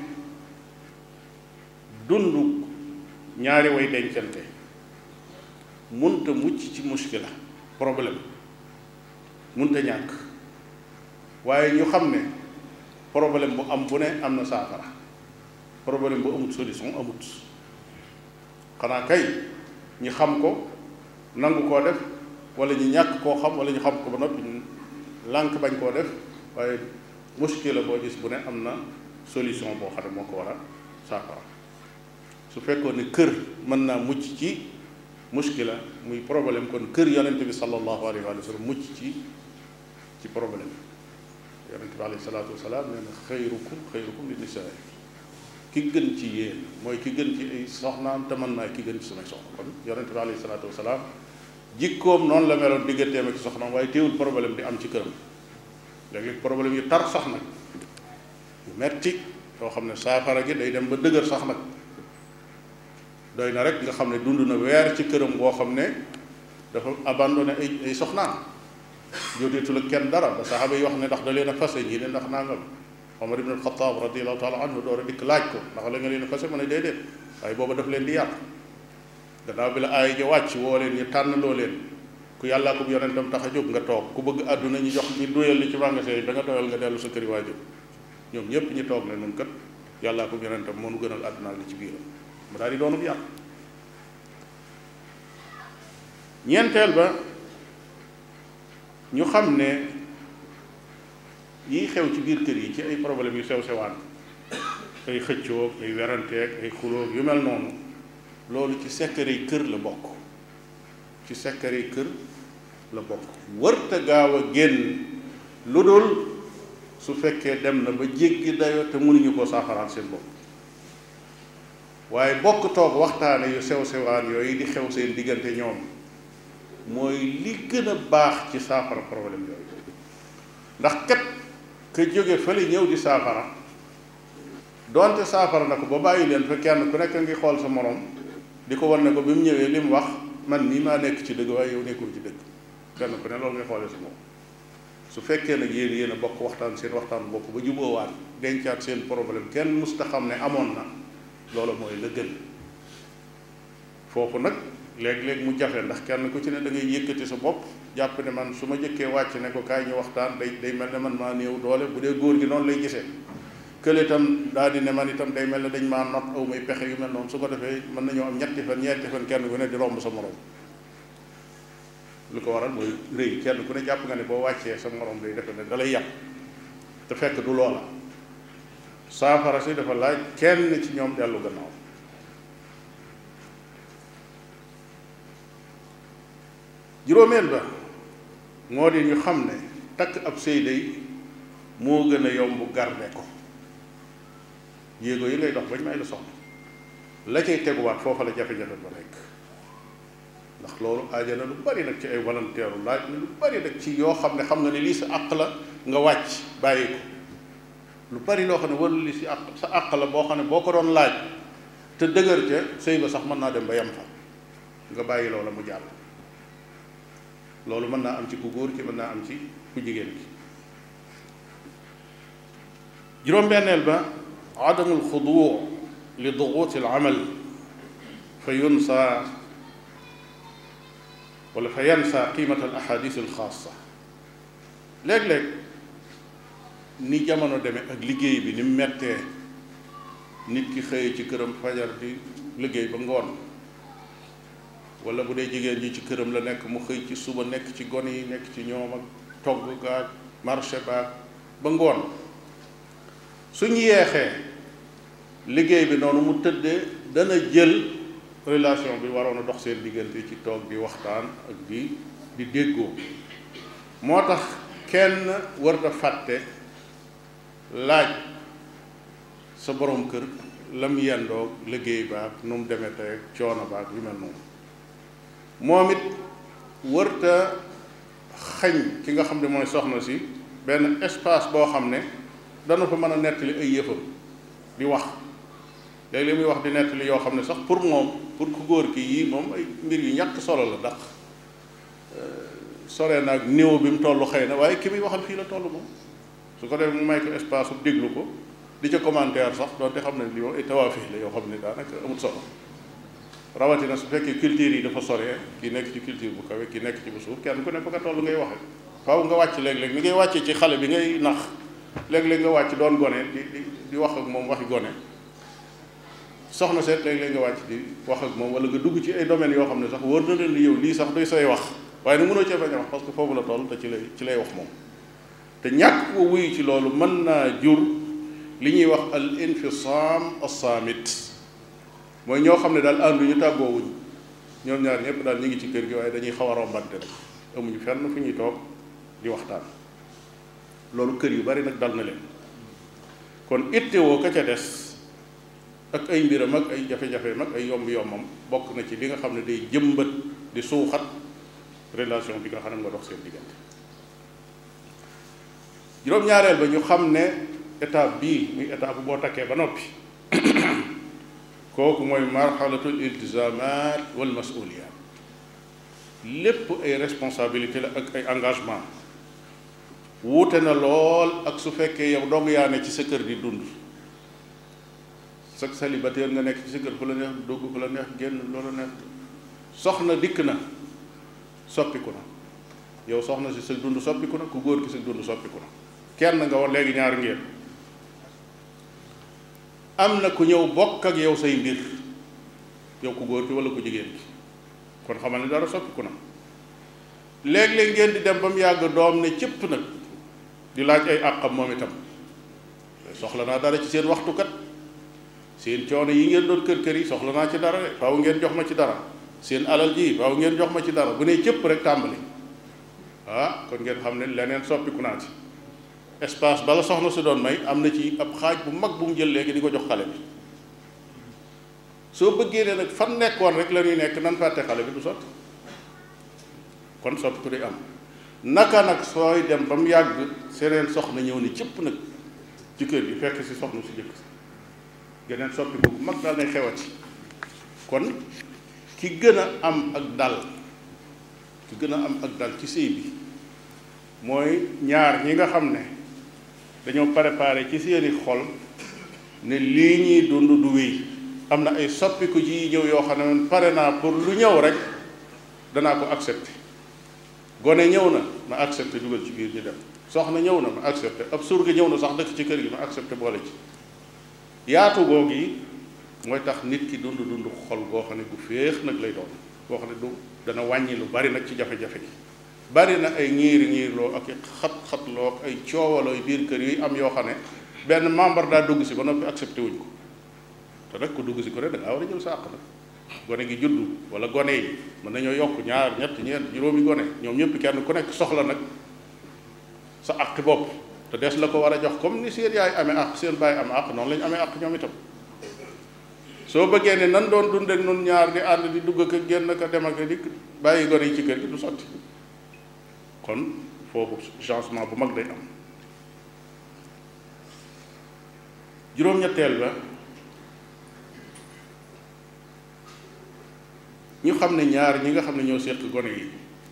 dund ñaari way dencante munta mucc ci muskila problème munta ñàkk waaye ñu xam ne problème bu am bu ne am na saafara problème bu amut solution amut xanaa kay ñi xam ko nangu koo def wala ñu ñàkk koo xam wala ñu xam ko ba noppi lànk bañ koo def waaye muskila boo gis bu ne am na solution boo xam ne moo ko war a saafara su fekkoon ne kër mën naa mucc ci muskila muy problème kon kër yonente bi sallallahu alayhi wa sallam mucc ci ci problème yonente bi alayhi salaatu wasalaam nee na xayrukum xayrukum li nisaa ki gën ci yéen mooy ki gën ci ay soxnaam te man maay ki gën ci samay soxna kon yonente bi alayhi salaatu wasalaam jikkoom noonu la meloon digganteem ak soxnaam waaye teewul problème di am ci këram léeg-léeg problème yu tar sax nag yu metti yoo xam ne saafara gi day dem ba dëgër sax nag doy na rek nga xam ne dund na weer ci këram boo xam ne dafa abandonné ay ay soxnaam joteetul ak kenn dara ba saxaaba yi wax ne ndax da leen a fase ñii ne ndax nangam Omar ibn al-Khattab radiallahu taala anhu door a dikk laaj ko ndax la nga leen a fase mu ne déedéet waaye booba daf leen di yàq gannaaw bi la aaya ja wàcc woo leen ñu tànn loo leen ku yàllaa ko yonentam tax a jóg nga toog ku bëgg àdduna ñu jox ñu doyal li ci magasin yi da nga doyal nga dellu sa këri waajur ñoom ñépp ñu toog ne nun kat yàllaa ko yonentam moo nu gënal àdduna li ci biiram mu daal di doonub yàq ñeenteel ba ñu xam ne yiy xew ci biir kër yi ci ay problème yu sew sewaan ay xëccoo ay weranteeg ay xulóog yu mel noonu loolu ci secret yi kër la bokk ci secret yi kër la bokk wërta gaaw a génn lu dul su fekkee dem na ba jéggi dayo te mënuñu ko saafaraat seen bopp waaye bokk toog waxtaane yu sew sewaan yooyu di xew seen diggante ñoom mooy li gën a baax ci saafara problème yooyu ndax kat ka jóge fële ñëw di saafara donte saafara na ko ba bàyyi leen fa kenn ku nekk ngi xool sa morom di ko wan ne ko bi mu ñëwee li mu wax man nii maa nekk ci dëgg waaye yow nekkul ci dëgg kenn ku ne loolu ngay xoolee sa moom su fekkee nag yéen yéen a bokk waxtaan seen waxtaan bopp ba juboowaat dencaat seen problème kenn musta xam ne amoon na loolu mooy la gën foofu nag léeg-léeg mu jafe ndax kenn ku ci ne da ngay yëkkati sa bopp jàpp ne man su ma jëkkee wàcc ne ko kaay ñu waxtaan day day mel ne man maa néew doole bu dee góor gi noonu lay gisee kële itam daal di ne man itam day mel ne dañ maa not aw may pexe yu mel noonu su ko defee mën nañoo am ñetti fan ñeenti fan kenn ku ne di romb sa morom lu ko waral mooy rëy kenn ku ne jàpp nga ne boo wàccee sa morom day defe ne da lay yàq te fekk du loola saafara si dafa laaj kenn ci ñoom dellu gannaaw juróomeel ba moo di ñu xam ne takk ab sëy day moo gën a yomb garde ko yéego yi ngay dox bañ may la soxna la cay teguwaat foofa la jafe-jafe ba nekk ndax loolu aaja na lu bari nag ci ay volontaire laaj na lu bari nag ci yoo xam ne xam nga ne lii sa àq la nga wàcc bàyyi ko lu bari loo xam ne warul li si àq sa àq la boo xam ne boo ko doon laaj te dëgër ca sëy ba sax mën naa dem ba yem fa nga bàyyi loola mu jàll loolu mën naa am ci ku góor ki mën naa am ci ku jigéen ki juróom-benneel ba adamul xuduu li duguuti al amal fa yunsa wala fa yansa qiimata al ahadis al xaasa léeg-léeg ni jamono demee ak liggéey bi ni mu mettee nit ki xëye ci këram fajar di liggéey ba ngoon wala bu dee jigéen ñi ci këram la nekk mu xëy ci suba nekk ci gone yi nekk ci ñoom ak togg gaag marché baag ba ngoon suñ yeexee liggéey bi noonu mu tëddee dana jël relation bi waroon a dox seen diggante ci toog di waxtaan ak di di déggoo moo tax kenn warta fàtte laaj sa borom kër lam yendoog liggéey baag nu mu demee tey coono baag yu mel noonu moom it wërta xañ ki nga xam ne mooy soxna si benn espace boo xam ne dana fa mën a nettali ay yëfam di wax léegi li muy wax di nettali yoo xam ne sax pour moom pour ku góor ki yii moom ay mbir yu ñàkk solo la ndax sore naag néew bi mu toll xëy na waaye ki muy waxal fii la toll moom su ko defee mu may ko espace bu déglu ko di ca commentaire sax doonte xam ne li moom ay tawaafix la yoo xam ne daanaka amul solo rawatina su fekkee culture yi dafa sore ki nekk ci culture bu kawe ki nekk ci bu suuf kenn ku ne fa nga toll ngay waxe faaw nga wàcc léeg-léeg ni ngay wàccee ci xale bi ngay nax léeg-léeg nga wàcc doon gone di di di wax ak moom waxi gone soxna seet léeg-léeg nga wàcc di wax ak moom wala nga dugg ci ay domaines yoo xam ne sax wóor na leen ni yow lii sax doy say wax waaye nag mënoo cee bañ a wax parce que foofu la toll te ci lay ci lay wax moom te ñàkk ko wuyu ci loolu mën naa jur li ñuy wax al infisam as-samit mooy ñoo xam ne daal ànduñu tàggoowuñ ñoom ñaar ñëpp daal ñu ngi ci kër gi waaye dañuy xaw a rombante rek amuñu fenn fu ñuy toog di waxtaan loolu kër yu bari nag dal na leen kon ittewoo ka ca des ak ay mbiram ak ay jafe-jafe ak ay yomb-yombam bokk na ci li nga xam ne day jëmbat di suuxat relation bi nga xam ne nga dox seen diggante juróom-ñaareel ba ñu xam ne étape bii muy étape boo takkee ba noppi kooku mooy marxalatul iltizamat wal masuliyat lépp ay responsabilité la ak ay engagement wuute na lool ak su fekkee yow dong yaa ne ci sa kër di dund sa célibataire nga nekk ci sa kër fu la neex dugg fu la neex génn loola neex soxna dikk na soppiku na yow soxna si sa dund soppiku na ku góor ki sa dund soppiku na kenn nga war léegi ñaar ngeen am na ku ñëw bokk ak yow say mbir yow ku góor ki wala ku jigéen ki kon xamal ne dara soppiku na léeg-léeg ngeen di dem ba mu yàgg doom ne cëpp nag di laaj ay àqam moom itam soxla naa dara ci seen waxtukat seen coono yi ngeen doon kër kër yi soxla naa ci dara de faaw ngeen jox ma ci dara seen alal ji faaw ngeen jox ma ci dara bu nee cëpp rek tàmbali ah kon ngeen xam ne leneen soppiku naa ci espace bala soxna si doon may am na ci ab xaaj bu mag bu mu jël léegi di ko jox xale bi soo bëggee ne nag fan nekkoon rek la ñuy nekk nan fàtte xale bi du sotti kon soppi ku di am naka nag sooy dem ba mu yàgg seneen soxna ñëw ni cëpp nag ci kër gi fekk si soxna si jëkk geneen soppi bu mag daal nay xewati kon ki gën a am ak dal ki gën a am ak dal ci sëy bi mooy ñaar ñi nga xam ne dañoo préparé ci seeni xol ne lii ñuy dund du wéy am na ay soppiku ji ñëw yoo xam ne man pare naa pour lu ñëw rek danaa ko accepté gone ñëw na ma accepté dugal ci biir ñu dem soxna ñëw na ma accepté ab surga ñëw na sax dëkk ci kër gi ma accepté boole ci yaatu googu yi mooy tax nit ki dund dund xol goo xam ne gu féex nag lay doon goo xam ne du dana wàññi lu bari nag ci jafe-jafe yi bari na ay ñiiri ñiirloo ak i xat-xatloo ak ay coowaloo biir kër yi am yoo xam ne benn membre daa dugg si ba noppi accepté wuñ ko te nag ku dugg si ko ne da ngaa war a jël sa àq nag gone gi juddu wala gone yi mën nañoo yokk ñaar ñett ñeent juróomi gone ñoom ñëpp kenn ku nekk soxla nag sa àq bopp te des la ko war a jox comme ni seen yaay amee àq seen baay am àq noonu la ñu amee àq ñoom itam soo bëggee ne nan doon dund ak nun ñaar di ànd di dugg ak génn ka dem ak dikk bàyyi gone yi ci kër gi du sotti kon foofu changement bu mag day am juróom-ñetteel ba ñu xam ne ñaar ñi nga xam ne ñoo seq gone yi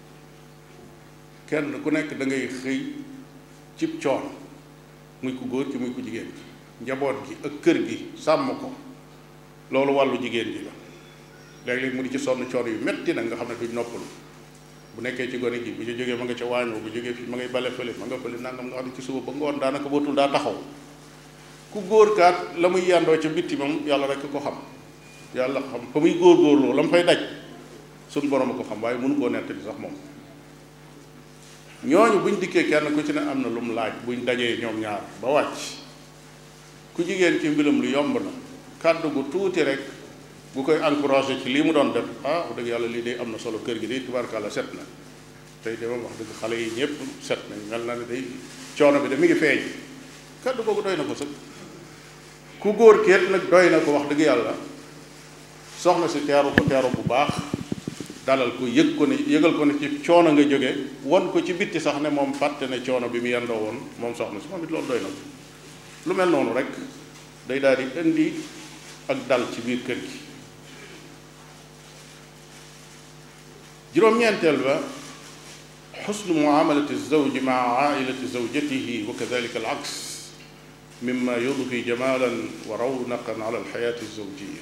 kenn ku nekk da ngay xëy cib coon muy ku góor ci muy ku jigéen ci njaboot gi ak kër gi sàmm ko loolu wàllu jigéen ji la léeg-léeg mu di ci sonn coon yu metti nag nga xam ne duñ noppalu bu nekkee ci gone gi bu ci jógee ma nga ca waañoo bu jógee fi ma ngay bale fële ma nga fële nangam nga xam ne ci suba ba ngoon daanaka bootul daa taxaw ku góor kaat la muy yàndoo ca bitti moom yàlla rek ko xam yàlla xam fa muy góor-góorloo la mu fay daj suñ borom a ko xam waaye mënu koo nettali sax moom ñooñu buñ dikkee kenn ku ci ne am na lu mu laaj buñ dajee ñoom ñaar ba wàcc ku jigéen ci mbiram lu yomb na kàddu gu tuuti rek bu koy encouragé ci lii mu doon def ah wax dëgg yàlla lii day am na solo kër gi day tubaarkàlla set na tey de moom wax dëgg xale yi ñëpp set nañ mel na ne day coono bi de mi ngi feeñ kàddu googu doy na ko sëg ku góor keet nag doy na ko wax dëgg yàlla soxna si teeru ko teeru bu baax dalal ko yëg ko ne yëgal ko ne ci coono nga jóge won ko ci bitti sax ne moom fàtte ne coono bi mu yendoo woon moom soxna si moom it loolu doy na ko lu mel noonu rek day daal di indi ak dal ci biir kër gi juróom-ñeenteel ba xusnu muamalati zawji maa ailati zawjatihi wa kadalika al aks mimma yudfi jamalan wa rawnaqan ala alxayaati zawjiya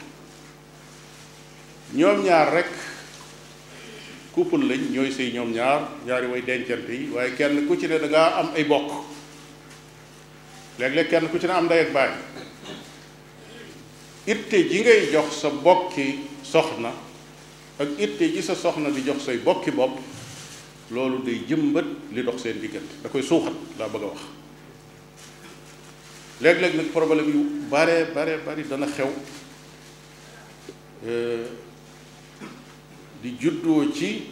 ñoom ñaar rek couple lañ ñooy sëy ñoom ñaar ñaari way dencante yi waaye kenn ku ci ne da ngaa am ay bokk léeg-léeg kenn ku ci ne am ndey ak baay itte ji ngay jox sa bokki soxna ak itte ji sa soxna di jox say bokki bopp loolu day jëmbat li dox seen diggante da koy suuxat laa bëgg a wax léeg-léeg nag problème yu bare bare bari dana xew di juddoo ci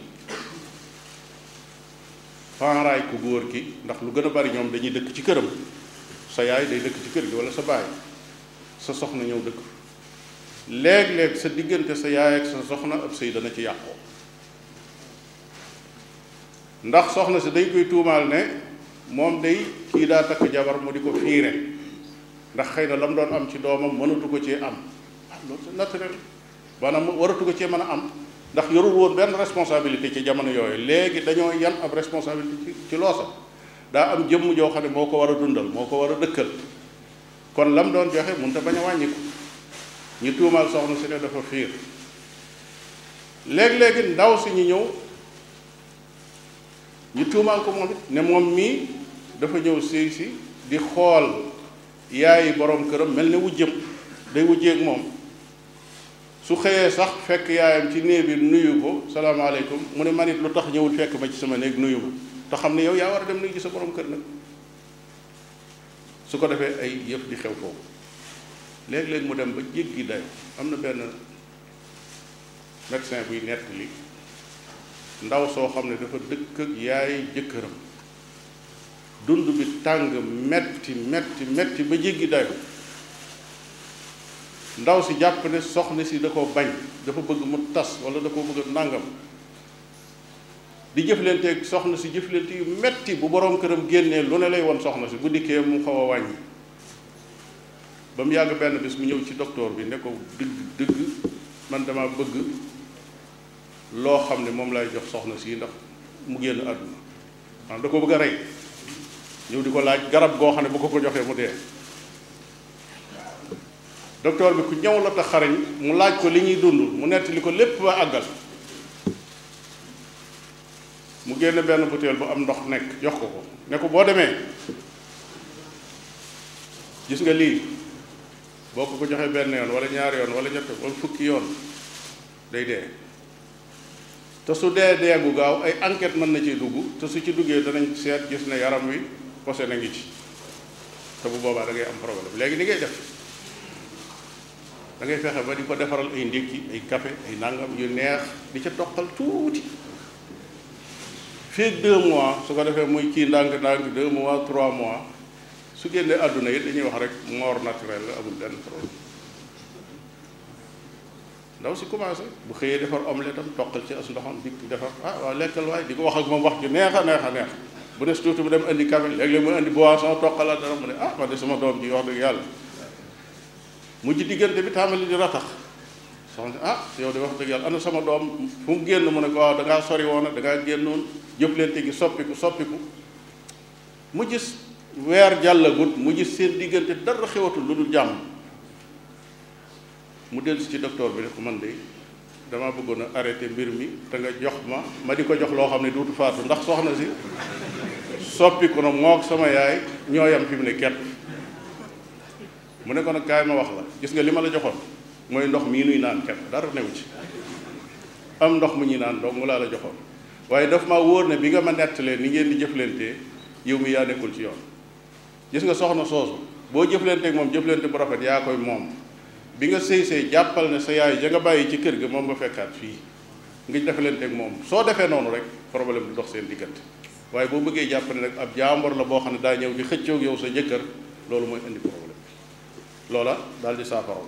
paaraay ku góor ki ndax lu gën a bari ñoom dañuy dëkk ci këram sa yaay day dëkk ci kër gi walla sa baay sa soxna ñëw dëkk léeg-léeg sa diggante sa yaay ak sa soxna ab sëy dana ci yàqoo ndax soxna si dañ koy tuumaal ne moom day kii daa takk jabar mu di ko fiire ndax xëy na la mu doon am ci doomam mënatu ko cee am ah loolu c'est naturel maanaam waratu ko cee mën a am ndax yorul woon benn responsabilité ci jamono yooyu léegi dañoo yan ab responsabilité ci ci loosa daa am jëmm joo xam ne moo ko war a dundal moo ko war a dëkkal kon lam doon joxe mënut a bañ a wàññi ko ñu tuumaal soxna si ne dafa fiir léeg-léegi ndaw si ñu ñëw ñu tuumaal ko moom it ne moom mii dafa ñëw si si di xool yaayi borom këram mel ne wujjëm day wujjeeg moom su xëyee sax fekk yaayam ci néeg bi nuyu ko salaamaaleykum mu ne man it lu tax ñëwul fekk ma ci sama néeg nuyu ma te xam ne yow yaa war a dem nuyu ci sa borom kër nag su ko defee ay yëf di xew foofu léeg-léeg mu dem ba jéggi dayo am na benn médecin buy nettali ndaw soo xam ne dafa dëkk ak yaay jëkkëram dund bi tàng metti metti metti ba jéggi dayo ndaw si jàpp ne soxna si da ko bañ dafa bëgg mu tas wala da ko bëgg nàngam di jëflanteeg soxna si jëflante yu metti bu boroom këram génnee lu ne lay won soxna si bu dikkee mu xaw a wàññi ba mu yàgg benn bis mu ñëw ci docteur bi ne ko dëgg dëgg man dama bëgg loo xam ne moom lay jox soxna si ndax mu génn àdduna maanaam da ko bëgg a rey ñëw di ko laaj garab goo xam ne bu ko ko joxee mu dee docteur bi ku ñëw la te xarañ mu laaj ko li ñuy dund mu nettali ko lépp ba àggal mu génne benn butéel bu am ndox nekk jox ko ko ne ko boo demee gis nga lii boo ko ko joxee benn yoon wala ñaari yoon wala ñett wala fukki yoon day dee te su dee dee gu gaaw ay enquête mën na ciy dugg te su ci duggee danañ seet gis ne yaram wi posé na ngi ci te bu boobaa da ngay am problème léegi ni ngay def da ngay fexe ba di ko defaral ay ndékki ay café ay nangam yu neex di ca toqal tuuti fii deux mois su ko defee muy kii ndànk-ndànk deux mois trois mois su génnee àdduna yi dañuy wax rek mort naturel la amul benn problème ndaw si commencé bu xëyee defar omelette am toqal ci as ndoxam dikk defar ah waaw lekkal waay di ko wax ak moom wax ju neex a neex a neex bu des tuuti mu dem indi café léeg-léeg mu indi boisson toqalaat dara mu ne ah man de sama doom ji wax dëgg yàlla mujj diggante bi tàmbali di ratax soxna ah yow de wax dëgg yàlla ana sama doom fu mu génn mu ne ko waaw da ngaa sori woon da ngaa génnoon jëflante gi soppiku soppiku mu gis weer jàllagut mu gis seen diggante dara xewatul lu dul jàmm mu dellu si ci docteur bi ne ko man de dama bëggoon a arrêté mbir mi te nga jox ma ma di ko jox loo xam ne duutu faatu ndax soxna si soppiku na moog sama yaay ñoo yam fi mu ne kepp mu ne ko nag kaay ma wax la gis nga li ma la joxoon mooy ndox mii nuy naan kepp dara newu ci am ndox mu ñuy naan dong mu laa la joxoon waaye daf ma wóor ne bi nga ma nettalee ni ngeen di jëflantee yow mi yaa nekkul ci yoon gis nga soxna soosu boo jëflanteek moom jëflante bu rafet yaa koy moom bi nga sëy sëy jàppal ne sa yaay ja nga bàyyi ci kër ga moom nga fekkaat fii nga defalanteek moom soo defee noonu rek problème du dox seen diggante waaye boo bëggee jàpp ne rek ab jaambor la boo xam ne daa ñëw di xëccoog yow sa jëkkër loolu mooy indi problème loola daal di saafaraw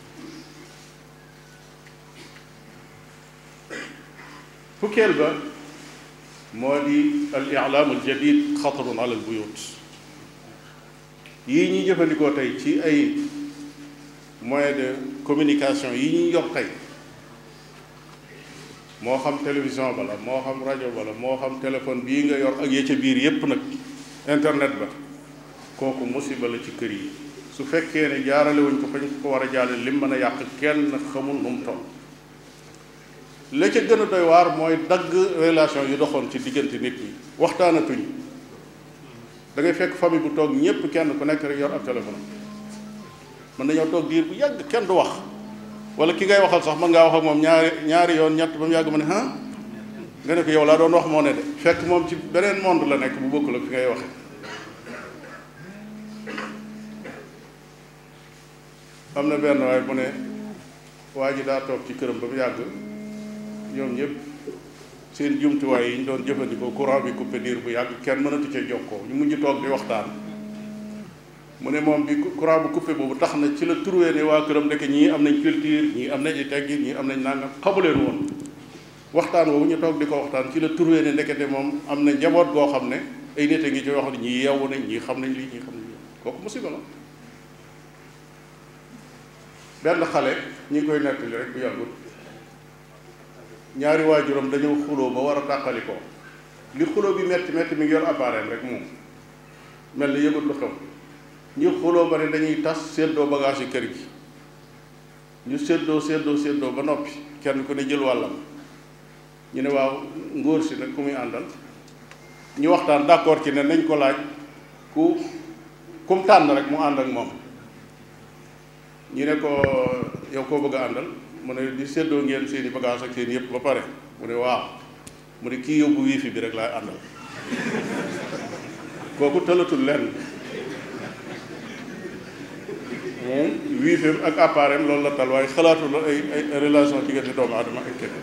fukkeel ba moo di al i'laam al jadid xatarun ala al buyut yii ñuy jëfandikoo tey ci ay moyen de communication yi ñuy yor tey moo xam télévision ba la moo xam rajo ba la moo xam téléphone bii nga yor ak ya ca biir yépp nag internet ba kooku musiba la ci kër yi su fekkee ne jaarale wuñ ko fañ ko war a jaarale lim mën a yàq kenn xamul nu mu toll la ca gën a doy waar mooy dagg relation yu doxoon ci diggante nit ñi waxtaanatuñ da ngay fekk famille bu toog ñépp kenn ku nekk rek yor ab téléphone mën nañoo toog diir bu yàgg kenn du wax wala ki ngay waxal sax mën ngaa wax ak moom ñaari ñaari yoon ñett ba mu yàgg ma ne ah nga ne ko yow laa doon wax moo ne de fekk moom ci beneen monde la nekk bu bokkul ak fi ngay waxe am na benn waaye bu ne waa ji daa toog ci këram ba mu yàgg ñoom ñëpp seen jumtuwaay yi ñu doon jëfandikoo courant bi coupé diir bu yàgg kenn mënatu ca jokkoo ñu mujj toog di waxtaan mu ne moom bi courant bu coupé boobu tax na ci la trouvé ne waa këram ndeke ñii am nañ culture ñii am nañ ay teggin ñii am nañ nangam xamuleen woon waxtaan woowu ñu toog di ko waxtaan ci la trouvé ne ndekete moom am na njaboot goo xam ne ay nit a ngi ci yoo xam ne ñii yeewu nañ ñii xam nañ lii ñii xam nañ lii kooku musiba la benn xale ñi ngi koy nettali rek bu yàggut ñaari waajuram dañoo xuloo ba war a tàqali ko li xuloo bi metti metti mi ngi yor appareil rek moom mel ni yëgut lu xew ñu xuloo ba ne dañuy tas séddoo bagage yi kër gi ñu séddoo séddoo séddoo ba noppi kenn ku ne jël wàllam ñu ne waaw ngóor si nag ku muy àndal ñu waxtaan d'accord ci ne nañ ko laaj ku kum tànn rek mu ànd ak moom ñu ne ko yow koo bëgg a àndal mu ne di séddoo ngeen seen i bagage ak seen yëpp ba pare mu ne waaw mu ne kii yóbbu wifi bi rek laay àndal kooku tëlatul lenn moom wifi ak appareil loolu la tal waaye xalaatul ay ay relation diggante doomu aadama ak keneen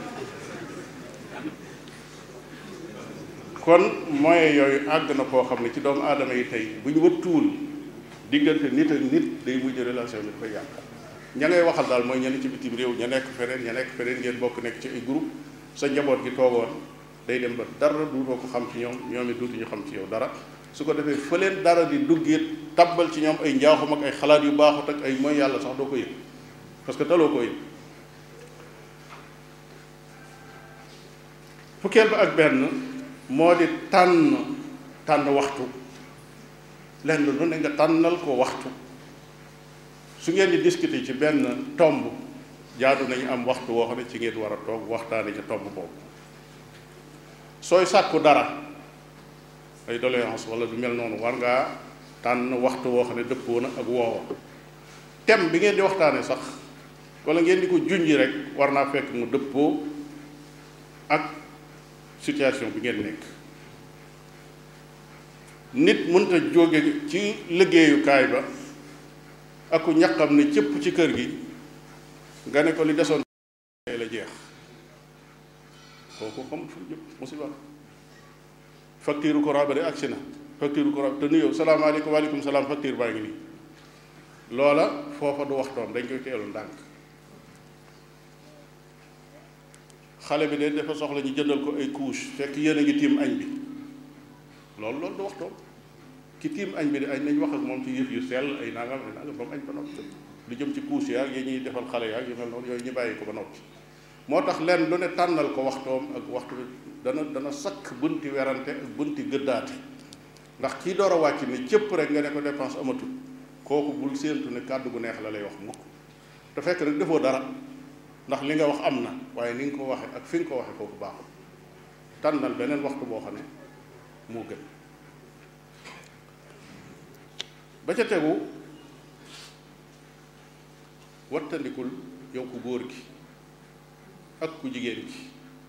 kon moyen yooyu àgg na koo xam ne ci doomu aadama yi tey bu ñu wëttuwul diggante nit ak nit day mujj relation bi koy yàq ña ngay waxal daal mooy ña ne ci bitim réew ña nekk feneen ña nekk feneen ngeen bokk nekk ci ay groupe sa njaboot gi toogoon day dem ba dara duutoo ko xam ci ñoom ñoom it duutuñu xam ci yow dara su ko defee fa leen dara di duggit tabbal ci ñoom ay njaaxum ak ay xalaat yu baaxut ak ay mooy yàlla sax doo ko yëg parce que taloo koo yëg fukkeel ba ak benn moo di tànn tànn waxtu lenn lu ne nga tànnal ko waxtu su ngeen di discuter ci benn tomb jaadu nañu am waxtu woo xam ne ci ngeen war a toog waxtaane ca tomb boobu sooy sàkku dara ay doléance wala du mel noonu war ngaa tànn waxtu woo xam ne dëppoo na ak woowa thème bi ngeen di waxtaane sax wala ngeen di ko junji rek war naa fekk mu dëppoo ak situation bi ngeen nekk nit mënta jóge ci liggéeyukaay ba aku ñaqam ne cëpp ci kër gi nga ne ko li desoon la jeex kooku xam fu jëm musiba facture courant ba de agsi na facture courant te nuyoo salaamaaleykum waaleykum salaam facture baa ngi nii loola foofa du waxtoon dañ koy teelu ndànk xale bi de dafa soxla ñu jëndal ko ay couche fekk yéen a ngi tiim añ bi loolu loolu du waxtoon ki tiim añ bi de añ nañ wax ak moom ci yëf yu sell ay nangam ay nangam ba mu añ ba noppi lu jëm ci couche yaag yi ñuy defal xale yaag yu mel noonu yooyu ñu bàyyi ko ba noppi moo tax leen lu ne tànnal ko waxtoom ak waxtu dana dana sakk bunti werante ak bunti gëddaate ndax kii door a wàcc ni cëpp rek nga ne ko dépense amatul kooku bul séentu ne kàddu gu neex la lay wax mukk te fekk rek defoo dara ndax li nga wax am na waaye ni nga ko waxe ak fi nga ko waxe foofu baaxul tànnal beneen waxtu boo xam ne moo gën ba ca tegu wattandikul yow ku góor gi ak ku jigéen gi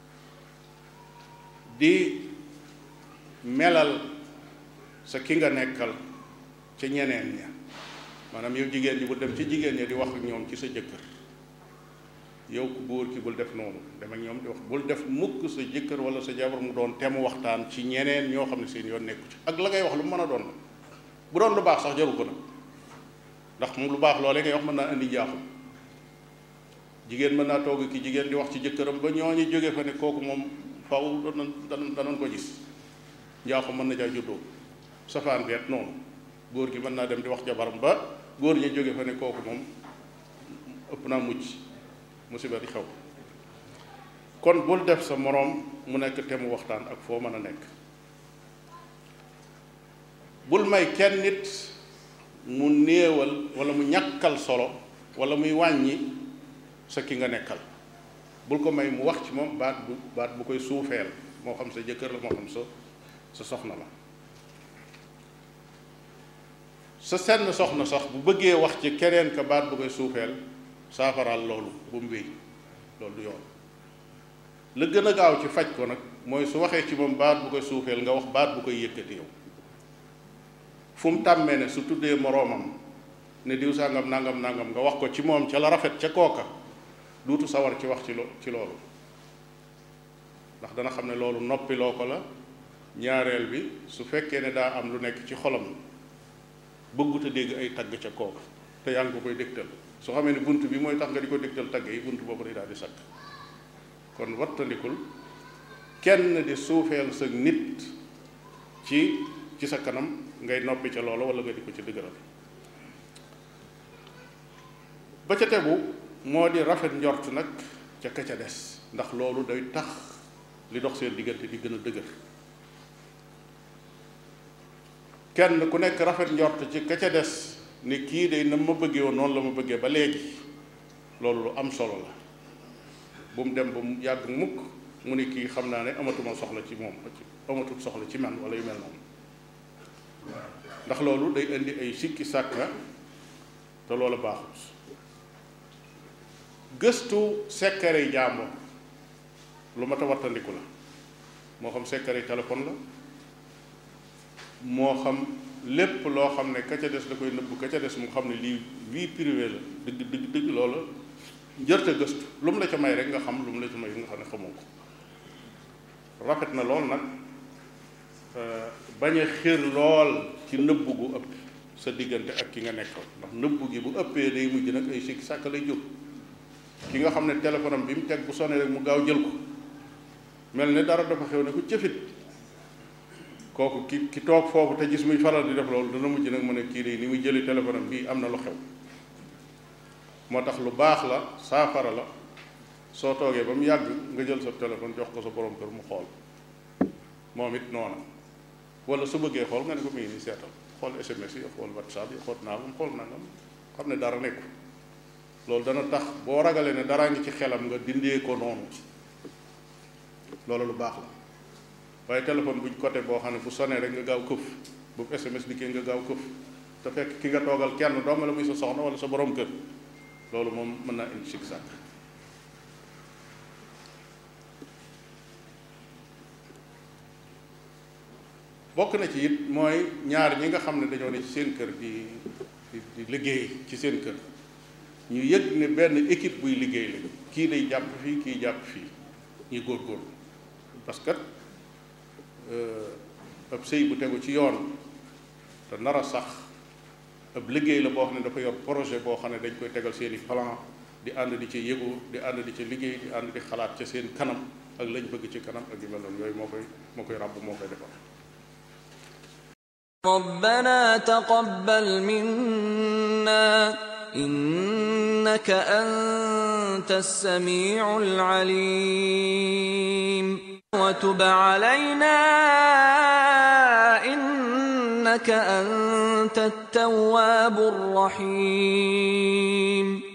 di melal sa ki nga nekkal ca ñeneen ña maanaam yow jigéen ñi bul dem ci jigéen ña di wax ak ñoom ci sa jëkkër yow ku góor ki bul def noonu dem ak ñoom di wax bul def mukk sa jëkkër wala sa jabar mu doon temu waxtaan ci ñeneen ñoo xam ne seen yoon nekku ci ak la ngay wax lu mu mën a doon bu doon lu baax sax jaru ko nag ndax moom lu baax loolee ngay wax mën naa indi jaaxum jigéen mën naa toog ki jigéen di wax ci jëkkëram ba ñooñu jóge fa ne kooku moom faw danañ danañ danañ ko gis njaaxum mën na caa juddoo safaan beet noonu góor gi mën naa dem di wax jabaram ba góor ñi jóge fa ne kooku moom ëpp naa mucc musiba di xew kon bul def sa moroom mu nekk te mu waxtaan ak foo mën a nekk bul may kenn nit mu néewal wala mu ñàkkal solo wala muy wàññi sa ki nga nekkal bul ko may mu wax ci moom baat bu baat bu koy suufeel moo xam sa jëkkër la moo xam sa sa soxna la sa senn soxna sax bu bëggee wax ci keneen ka baat bu koy suufeel saafaraal loolu bu mu wéy loolu du yoon la gën a gaaw ci faj ko nag mooy su waxee ci moom baat bu koy suufeel nga wax baat bu koy yëkkati yow fu mu tàmmee ne su tuddee moroomam ne diw sàngam nangam nangam nga wax ko ci moom ca la rafet ca kooka duutu sawar ci wax ci lo ci loolu ndax dana xam ne loolu noppiloo ko la ñaareel bi su fekkee ne daa am lu nekk ci xolam bëggut a dégg ay tagg ca kooka te yaa ngi ko koy dégtal su xamee ne bunt bi mooy tax nga di ko dégtal tagg yi bunt boobu day daal di sakk kon wattandikul kenn di suufeel sa nit ci ci sa kanam ngay noppi ca loolu wala nga di ko ci dëgëral ba ca tegu moo di rafet njort nag ca ka ca des ndax loolu day tax li dox seen diggante di gën a dëgër kenn ku nekk rafet njort ci ka ca des ne kii de na ma bëggee woon noonu la ma bëggee ba léegi loolu lu am solo la bu mu dem ba mu yàgg mukk mu ne kii xam naa ne amatuma soxla ci moom amatul soxla ci man wala yu mel noonu ndax loolu day indi ay sikki sàkka te loolu baaxut gëstu sekkare yi jàmbur lu mat a wattandiku la moo xam sekkare yi téléphone la moo xam lépp loo xam ne ka ca des da koy nëbb ka ca des mu xam ne lii vie privée la dëgg dëgg dëgg loola njërte gëstu lu mu la ca may rek nga xam lu mu la ca may nga xam ne xamoo ko rafet na lool nag bañ a xir lool ci nëbb gu ëpp sa diggante ak ki nga nekkal ndax nëbb gi bu ëppee day mujj nag ay sikki sàkk lay jur ki nga xam ne téléphone am bi mu teg bu sonné rek mu gaaw jël ko mel ne dara dafa xew ne ku cëfit kooku ki ki toog foofu te gis muy faral di def loolu dana mujj nag mu ne kii de ni muy jëli téléphone am bii am na lu xew moo tax lu baax la saafara la soo toogee ba mu yàgg nga jël sa téléphone jox ko sa borom kër mu xool moom it noona wala su bëggee xool nga ne ko mi ngi nii seetal xool SMS yi xool WhatsApp yi xool naa xool nangam xam ne dara nekku loolu dana tax boo ragalee ne daraa ngi ci xelam nga dindee ko noonu loolu lu baax la waaye téléphone buñ côté boo xam ne bu sonee rek nga gaaw këf bu SMS dikkee nga gaaw këf te fekk ki nga toogal kenn dong la muy sa soxna wala sa borom kër loolu moom mën naa indi sikk sàkk bokk na ci it mooy ñaar ñi nga xam ne dañoo ne ci seen kër di di di liggéey ci seen kër ñu yëg ne benn équipe buy liggéey la kii day jàpp fii kii jàpp fii ñuy góorgóorlu parce que ab sëy bu tegu ci yoon te nar a sax ab liggéey la boo xam ne dafa yor projet boo xam ne dañ koy tegal seeni plan di ànd di ci yëgu di ànd di ci liggéey di ànd di xalaat ca seen kanam ak lañ bëgg ci kanam ak yu mel noonu yooyu moo koy moo koy ràbb moo koy defar ربنا تقبل منا إنك أنت السميع العليم وتب علينا إنك أنت التواب الرحيم